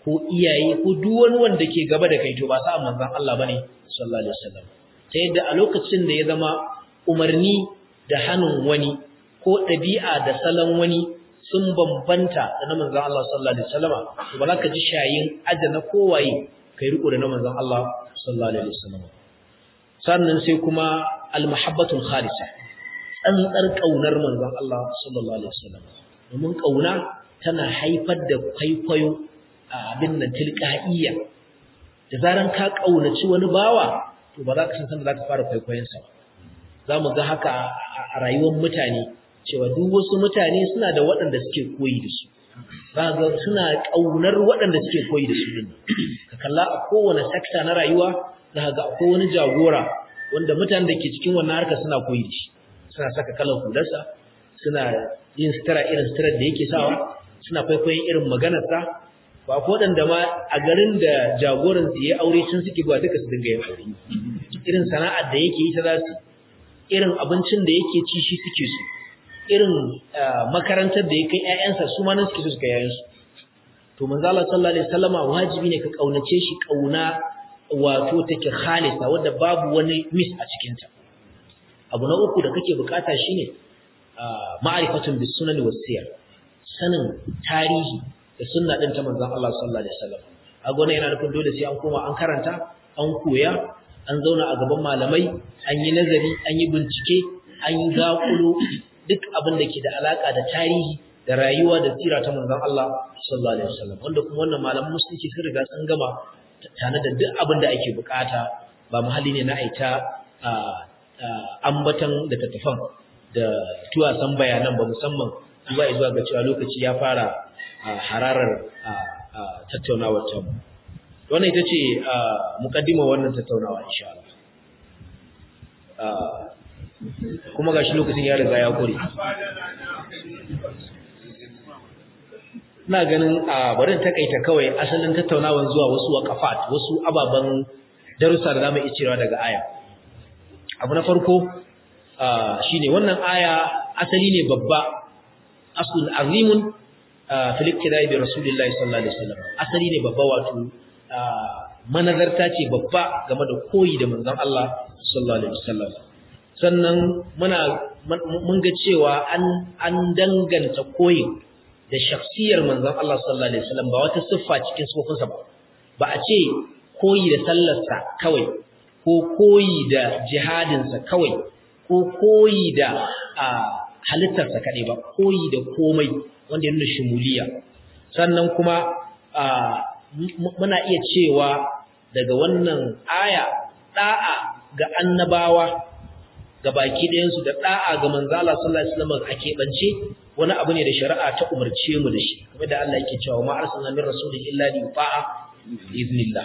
ko iyaye ko duk wani wanda ke gaba da kai to ba sa manzon Allah bane sallallahu alaihi wasallam ta yadda a lokacin da ya zama umarni da hannun wani ko ɗabi'a da salon wani sun bambanta da na manzon Allah sallallahu alaihi wasallama to ba za ka ji shayin ajana kowaye kai riko da na manzon Allah sallallahu alaihi wasallama sannan sai kuma al-mahabbatul khalisa tsantsar kaunar manzon Allah sallallahu alaihi wasallama domin kauna tana haifar da kwaikwayo a abin nan tilqa'iyya da zaran ka kaunaci wani bawa to ba za ka san sanda za ka fara kwaikwayon sa za mu ga haka a rayuwar mutane cewa duk wasu mutane suna da waɗanda suke koyi da su za ga suna ƙaunar waɗanda suke koyi da su din ka kalla a kowane sekta na rayuwa za ga akwai wani jagora wanda mutanen da ke cikin wannan harka suna koyi da shi suna saka kalan hularsa suna yin sutura irin suturar da yake sawa suna kwaikwayon irin maganarsa ba ko waɗanda ma a garin da jagoran su ya aure sun suke ba duka su dinga yin aure irin sana'ar da yake yi ta za su irin abincin da yake ci shi suke so irin makarantar da ya kai ƴaƴansa su ma nan suke so su kai ƴaƴansu to manzo Allah sallallahu alaihi wasallama wajibi ne ka kaunace shi kauna wato take khalisa wanda babu wani mis a cikin ta abu na uku da kake bukata shine ma'rifatun bis sunan was siyar sanin tarihi da sunna din ta manzon Allah sallallahu alaihi wasallam a gona yana nufin dole sai an koma an karanta an koya an zauna a gaban malamai an yi nazari an yi bincike an yi zaƙulo duk abin da ke da alaƙa da tarihi da rayuwa da tsira ta manzon Allah sallallahu alaihi wasallam wanda kuma wannan malaman musulunci sun riga sun gama tare da duk abin da ake bukata ba muhalli ne na aita ambatan da tattafan da tuwasan bayanan ba musamman zuwa zuwa ga cewa lokaci ya fara hararar tattaunawar ta wannan ita ce mukaddima wannan tattaunawa insha Allah kuma gashi lokacin ya riga ya kore ina ganin a barin takaita kawai asalin tattaunawan zuwa wasu waqafat wasu ababan darussa da zamu iya cirewa daga aya abu na farko shine wannan aya asali ne babba aslun azimun fil iktidai bi rasulillahi sallallahu alaihi wasallam asali ne babba wato manazarta ce babba game da koyi da manzon Allah sallallahu alaihi wasallam sannan muna mun ga cewa an an danganta koyin da shakhsiyar manzon Allah sallallahu alaihi wasallam ba wata siffa cikin sifofinsa ba ba a ce koyi da sallarsa kawai ko koyi da jihadinsa kawai ko koyi da halittarsa kaɗai ba koyi da komai wanda ya nuna shimuliya sannan kuma muna iya cewa daga wannan aya da'a ga annabawa ga baki ɗayansu da da'a ga manzo Allah sallallahu alaihi wasallam a keɓance wani abu ne da shari'a ta umarce mu da shi kamar da Allah yake cewa ma arsalna min rasulin illa li yuta'a iznillah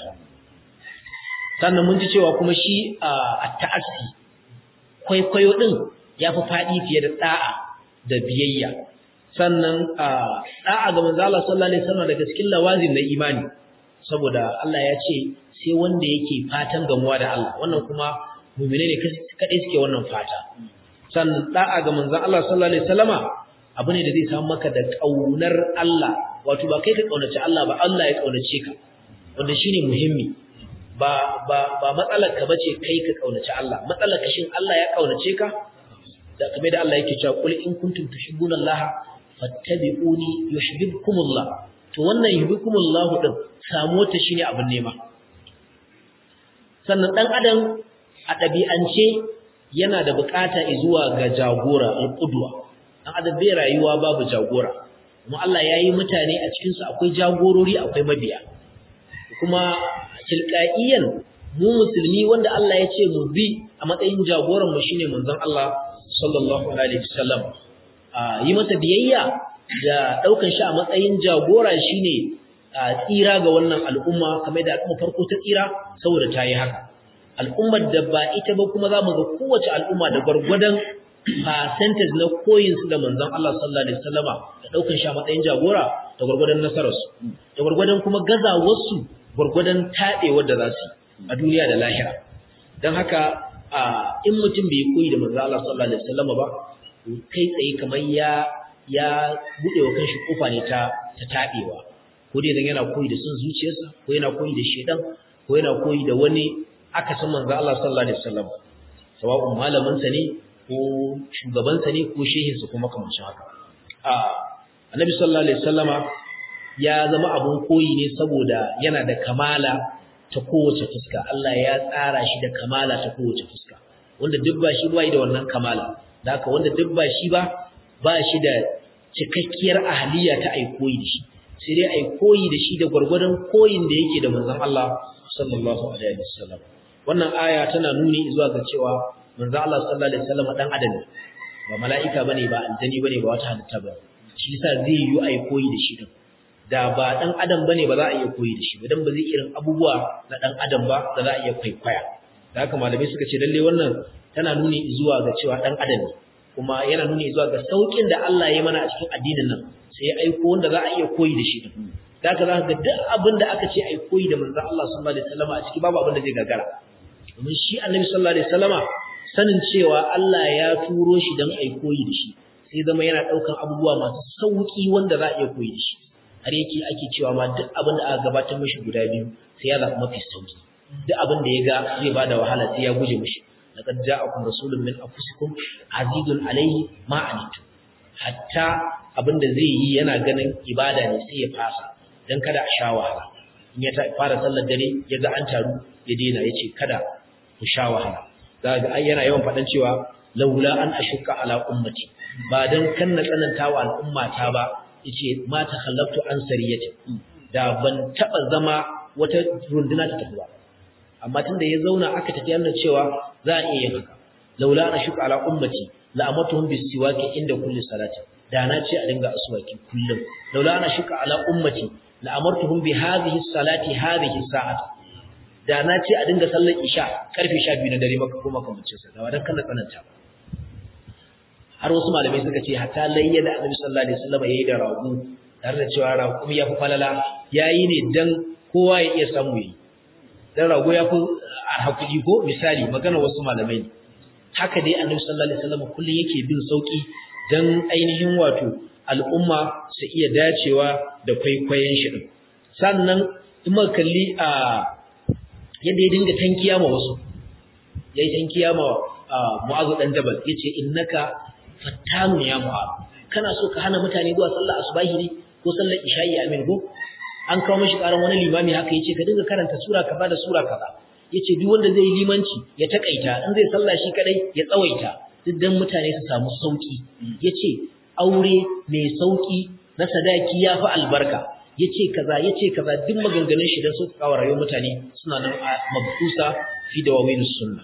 sannan mun ji cewa kuma shi a ta'assi kwaikwayo din yafi faɗi fiye da da'a da biyayya sannan da'a ga manzo Allah sallallahu alaihi wasallam daga cikin lawazin na imani saboda Allah ya ce sai wanda yake fatan gamuwa da Allah wannan kuma mu'mine ne kadai suke wannan fata sannan da'a ga manzo Allah sallallahu alaihi wasallama abu ne da zai samu maka da kaunar Allah wato ba kai ka kaunaci Allah ba Allah ya kaunace ka wanda shine muhimmi ba ba ba matsalar ka bace kai ka kaunaci Allah matsalar ka shin Allah ya kaunace ka da kamar da Allah yake cewa qul in kuntum tuhibbuna Allah fattabi'uni yuhibbukumullah to wannan yuhibbukumullah din samu ta shine abin nema sannan dan adam a dabi'ance yana da bukata zuwa ga jagora al-qudwa dan adam bai rayuwa babu jagora kuma Allah yayi mutane a cikin su akwai jagorori akwai mabiya kuma tilqaiyan mu musulmi wanda Allah ya ce mu bi a matsayin jagoran mu shine manzon Allah sallallahu alaihi wasallam yi masa biyayya da daukan shi a matsayin jagora shine tsira ga wannan al'umma kamar da al'umma farko ta tsira saboda ta yi haka al'ummar da ba ita ba kuma za mu ga kowace al'umma da gwargwadon percentage na koyin su da manzon Allah sallallahu alaihi wasallama da daukan shi a matsayin jagora da gwargwadon nasararsu da gwargwadon kuma gazawarsu gwargwadon taɗewar da za su a duniya da lahira don haka in mutum bai koyi da manzon Allah sallallahu alaihi wasallama ba kai tsaye kamar ya ya bude wa kanshi kofa ne ta ta tabewa ko ko dai dan yana koyi da son zuciyarsa ko yana koyi da shedan ko yana koyi da wani akasin manzo Allah sallallahu alaihi wasallam sawa'un malamin sa ne ko shugaban sa ne ko shehin sa kuma kamar haka a annabi sallallahu alaihi wasallama ya zama abun koyi ne saboda yana da kamala ta kowace fuska Allah ya tsara shi da kamala ta kowace fuska wanda duk ba shi bai da wannan kamala da haka wanda duk ba shi ba ba shi da cikakkiyar ahliya ta ai koyi da shi sai dai ai koyi da shi da gwargwadon koyin da yake da manzon Allah sallallahu alaihi wasallam wannan aya tana nuni zuwa ga cewa manzon Allah sallallahu alaihi wasallam dan adam ne ba mala'ika bane ba aljani bane ba wata halitta ba shi yasa zai yi ai koyi da shi din da ba dan adam bane ba za a iya koyi da shi ba dan ba zai irin abubuwa na dan adam ba da za a iya kwaikwaya da haka malamai suka ce lalle wannan tana nuni zuwa ga cewa dan adam ne kuma yana nuni zuwa ga saukin da Allah ya mana a cikin addinin nan sai ya aiko wanda za a iya koyi da shi din da haka za ka ga duk abin da aka ce ai koyi da manzon Allah sallallahu alaihi wasallam a ciki babu abin da zai gagara domin shi annabi sallallahu alaihi wasallama sanin cewa Allah ya turo shi dan ai koyi da shi sai zama yana daukan abubuwa masu sauki wanda za a iya koyi da shi har yake ake cewa ma duk abin da aka gabatar mishi guda biyu sai ya zaɓi mafi sauki duk abin da ya ga zai bada wahala sai ya guje mishi laqad ja'akum rasulun min anfusikum azizun alayhi ma anitum hatta abin da zai yi yana ganin ibada ne sai ya fasa dan kada a sha wahala in ya fara sallar dare ya ga an taru ya daina yace kada ku sha wahala zaka ga yana yawan faɗan cewa laula an ashukka ala ummati ba dan kan na tsananta wa al'ummata ba yace ma ta khallaftu an sariyati da ban taba zama wata runduna ta tafi ba amma tunda ya zauna aka tafi yana cewa za a iya yin haka laula ana shuka ala ummati la amatuhum bisiwaki inda kulli salati da na ce a dinga aswaki kullum laula ana shuka ala ummati la amartuhum bi hadhihi salati hadhihi sa'ati da na ce a dinga sallar isha karfe 12 na dare maka ko makamancin sa da wadan kana tsananta ba har wasu malamai suka ce hatta layya da Annabi sallallahu alaihi wasallam yayi da rago tare da cewa rago ya fi falala yayi ne dan kowa ya iya samu yi dan rago ya fi hakuri ko misali magana wasu malamai ne haka dai Annabi sallallahu alaihi wasallam kullun yake bin sauki dan ainihin wato al'umma su iya dacewa da kwaikwayon shi din sannan in muka kalli a yadda ya dinga tankiya ma wasu yayi tankiya ma Mu'adh dan Jabal yace innaka fattanu ya mu'ad kana so ka hana mutane zuwa sallar asubahi ne ko sallar isha'i amin ko an kawo mishi karan wani limami haka yace ka dinga karanta sura kaza da sura kaza yace duk wanda zai yi limanci ya takaita in zai sallah shi kadai ya tsawaita duk dan mutane su samu sauki yace aure mai sauki na sadaki yafi albarka yace kaza yace kaza duk maganganun shi dan su kawo rayuwar mutane suna nan a mabkusa fi dawawinus sunnah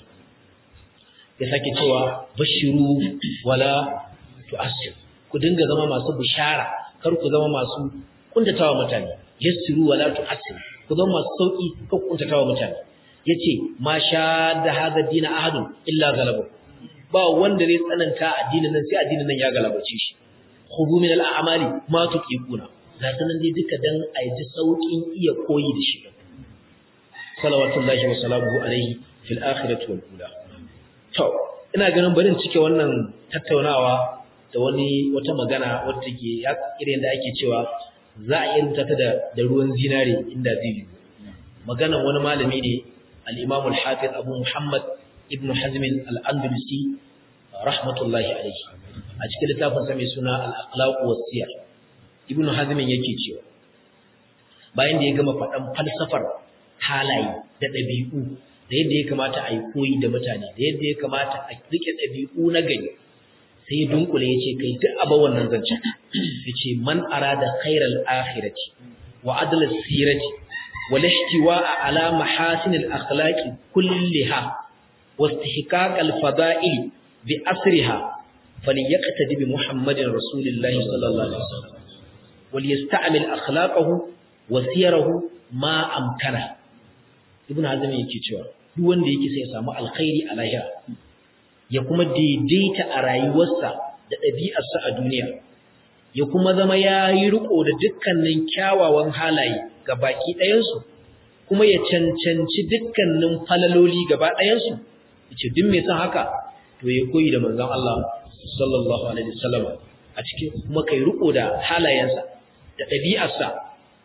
ya sake cewa bashiru wala tu'assir ku dinga zama masu bishara kar ku zama masu kuntatawa mutane yassiru wala tu'assir ku zama masu sauki kar ku kuntatawa mutane yace ma sha da hada dina ahadun illa galabu ba wanda zai tsananta addinin nan sai addinin nan ya galabace shi khudu min al-a'mali ma tuqiquna ga sanan dai duka dan a yi saukin iya koyi da shi salawatullahi wa salamuhu alaihi fil akhirati wal ula To, ina ganin barin cike wannan tattaunawa da wani wata magana wadda ke irin da ake cewa za a iya rubuta ta da ruwan zinare inda zai yi. Maganan wani malami ne al-Imam al-Hafiz Abu Muhammad Ibn Hazm al-Andalusi rahmatullahi alayhi. A cikin littafin sa mai suna al-Akhlaq wa Siyar. Ibn Hazm yake cewa bayan da ya gama faɗan falsafar halaye da ɗabi'u da yadda ya kamata a yi koyi da mutane da yadda ya kamata a rike ɗabi'u na gari sai ya dunkule ya ce kai duk abin wannan zancen ya ce man arada khairal akhirati wa adla sirati wa lashtiwa ala mahasin al akhlaqi kulliha wa istihqaq al fada'il bi asriha falyaqtadi bi muhammadin rasulillahi sallallahu alaihi wasallam wal yasta'mil akhlaqahu wa sirahu ma amkana ibnu hazm yake cewa duk wanda yake sai ya samu alkhairi a lahira ya kuma daidaita a rayuwarsa da ɗabi'arsa a duniya ya kuma zama ya yi riko da dukkanin kyawawan halaye ga baki ɗayansu kuma ya cancanci dukkanin falaloli gaba ɗayansu ya ce duk mai son haka to ya koyi da manzon Allah sallallahu alaihi wasallam a cikin kuma kai riko da halayensa da ɗabi'arsa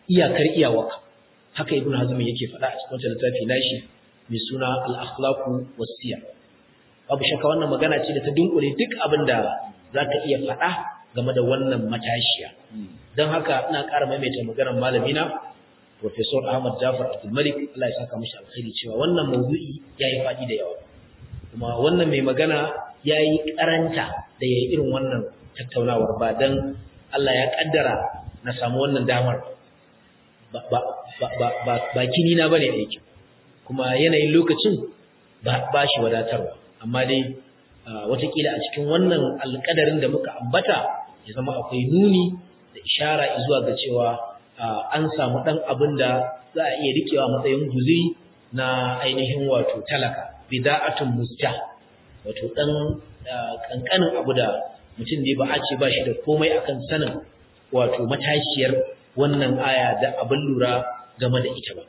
iyakar iyawarka haka ibn hazm yake faɗa a cikin wannan littafi nashi mai suna al-akhlaqu was-siyar babu shakka wannan magana ce da ta dunkule duk abin da zaka iya faɗa game da wannan matashiya don haka ina ƙara maimaita maganar malamina Professor Ahmad Jafar Abdul Malik Allah ya saka mishi alkhairi cewa wannan mawdu'i yayi faɗi da yawa kuma wannan mai magana yayi karanta da yayi irin wannan tattaunawar ba dan Allah ya kaddara na samu wannan damar ba ba ba ba ba kini na bane da yake kuma yanayin lokacin ba ba shi wadatarwa amma dai watakila a cikin wannan alƙadarin da muka ambata ya zama akwai nuni da ishara zuwa ga cewa an samu ɗan abin da za a iya rikewa matsayin guziri na ainihin wato talaka bida'atun musja wato ɗan ƙanƙanin abu da mutum ne ba a ce ba shi da komai akan sanin wato matashiyar wannan aya da abin lura game da ita ba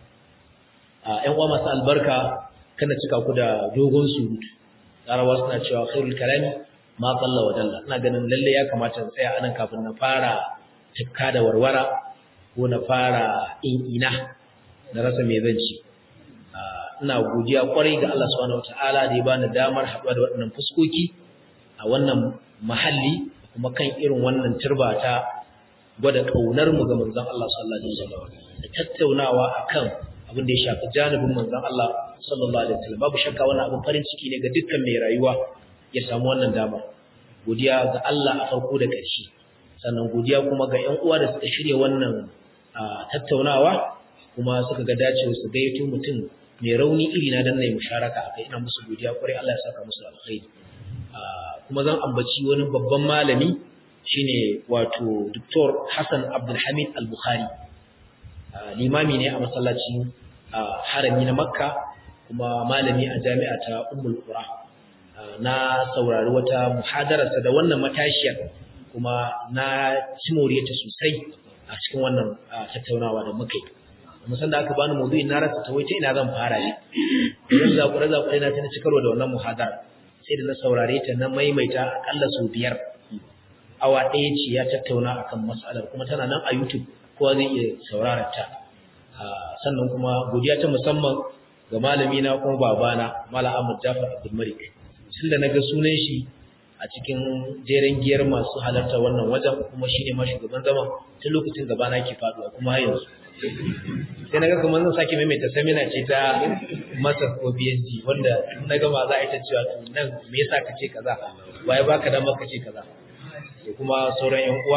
‘yan uwa masu albarka kana cika ku da dogon surutu larabawa suna cewa khairul kalami ma qalla wa dalla ina ganin lalle ya kamata in tsaya anan kafin na fara tikka da warwara ko na fara in ina na rasa me zan ci ina godiya kwarai ga Allah subhanahu wataala da ya bani damar haɗuwa da waɗannan fuskoki a wannan mahalli kuma kan irin wannan turba ta gwada kaunar mu ga manzon Allah sallallahu alaihi wasallam da tattaunawa akan abin da ya shafi janibin manzon Allah sallallahu alaihi wasallam babu shakka wannan abin farin ciki ne ga dukkan mai rayuwa ya samu wannan dama godiya ga Allah a farko da ƙarshe sannan godiya kuma ga ƴan uwa da suka shirya wannan tattaunawa kuma suka ga dacewa su gayyato mutum mai rauni iri na dan nayi musharaka akai ina musu godiya kwarai Allah ya saka musu alkhairi kuma zan ambaci wani babban malami shine wato Dr. Hassan Abdul Hamid Al-Bukhari limami ne a masallacin harami na Makka kuma malami a jami'a ta Ummul Qura na saurari wata muhadararsa da wannan matashiyar kuma na cimoriyarta sosai a cikin wannan tattaunawa da muka yi musan da aka bani maudu'in na rasa ta wace ina zan fara ne idan zakure zakure na tana cikarwa da wannan muhadara sai da na saurare ta na maimaita akalla sau biyar awa ɗaya ce ya tattauna akan mas'alar kuma tana nan a YouTube kowa zai iya saurarar ta sannan kuma godiya ta musamman ga malami na kuma babana Malam Ahmad Jafar Abdul Malik tun da naga sunan shi a cikin jeren giyar masu halarta wannan wajen kuma shine ma shugaban zaman tun lokacin gaba na ke faduwa kuma har yanzu sai naga kamar zan sake maimaita seminar ce ta masa ko PhD wanda na gama za a yi ta cewa to nan me yasa ka ce kaza waye baka da maka ce kaza da kuma sauran yan uwa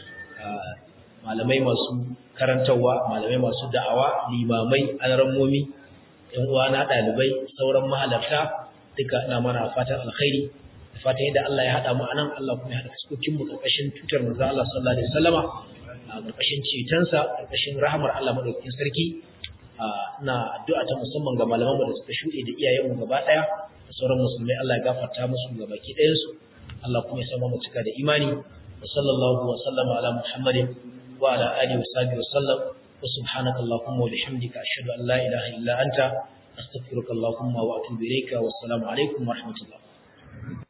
malamai masu karantarwa malamai masu da'awa limamai alarammomi yan uwa na ɗalibai sauran mahalarta duka ina mana fatan alkhairi da fatan yadda Allah ya haɗa mu anan Allah kuma ya haɗa fuskokin mu karkashin tutar manzo Allah sallallahu alaihi wasallama a karkashin cetonsa karkashin rahamar Allah madaukakin sarki ina addu'a ta musamman ga malaman mu da suka shuɗe da iyayen mu gaba ɗaya da sauran musulmai Allah ya gafarta musu ga baki ɗayan su Allah kuma ya sama mu cika da imani wa sallallahu wa sallama ala muhammadin wa ala alihi wa sahbihi wa sallam wa subhanaka allahumma wa bihamdika ashhadu an la ilaha illa anta أستغفرك اللهم وأتوب إليك والسلام عليكم ورحمة الله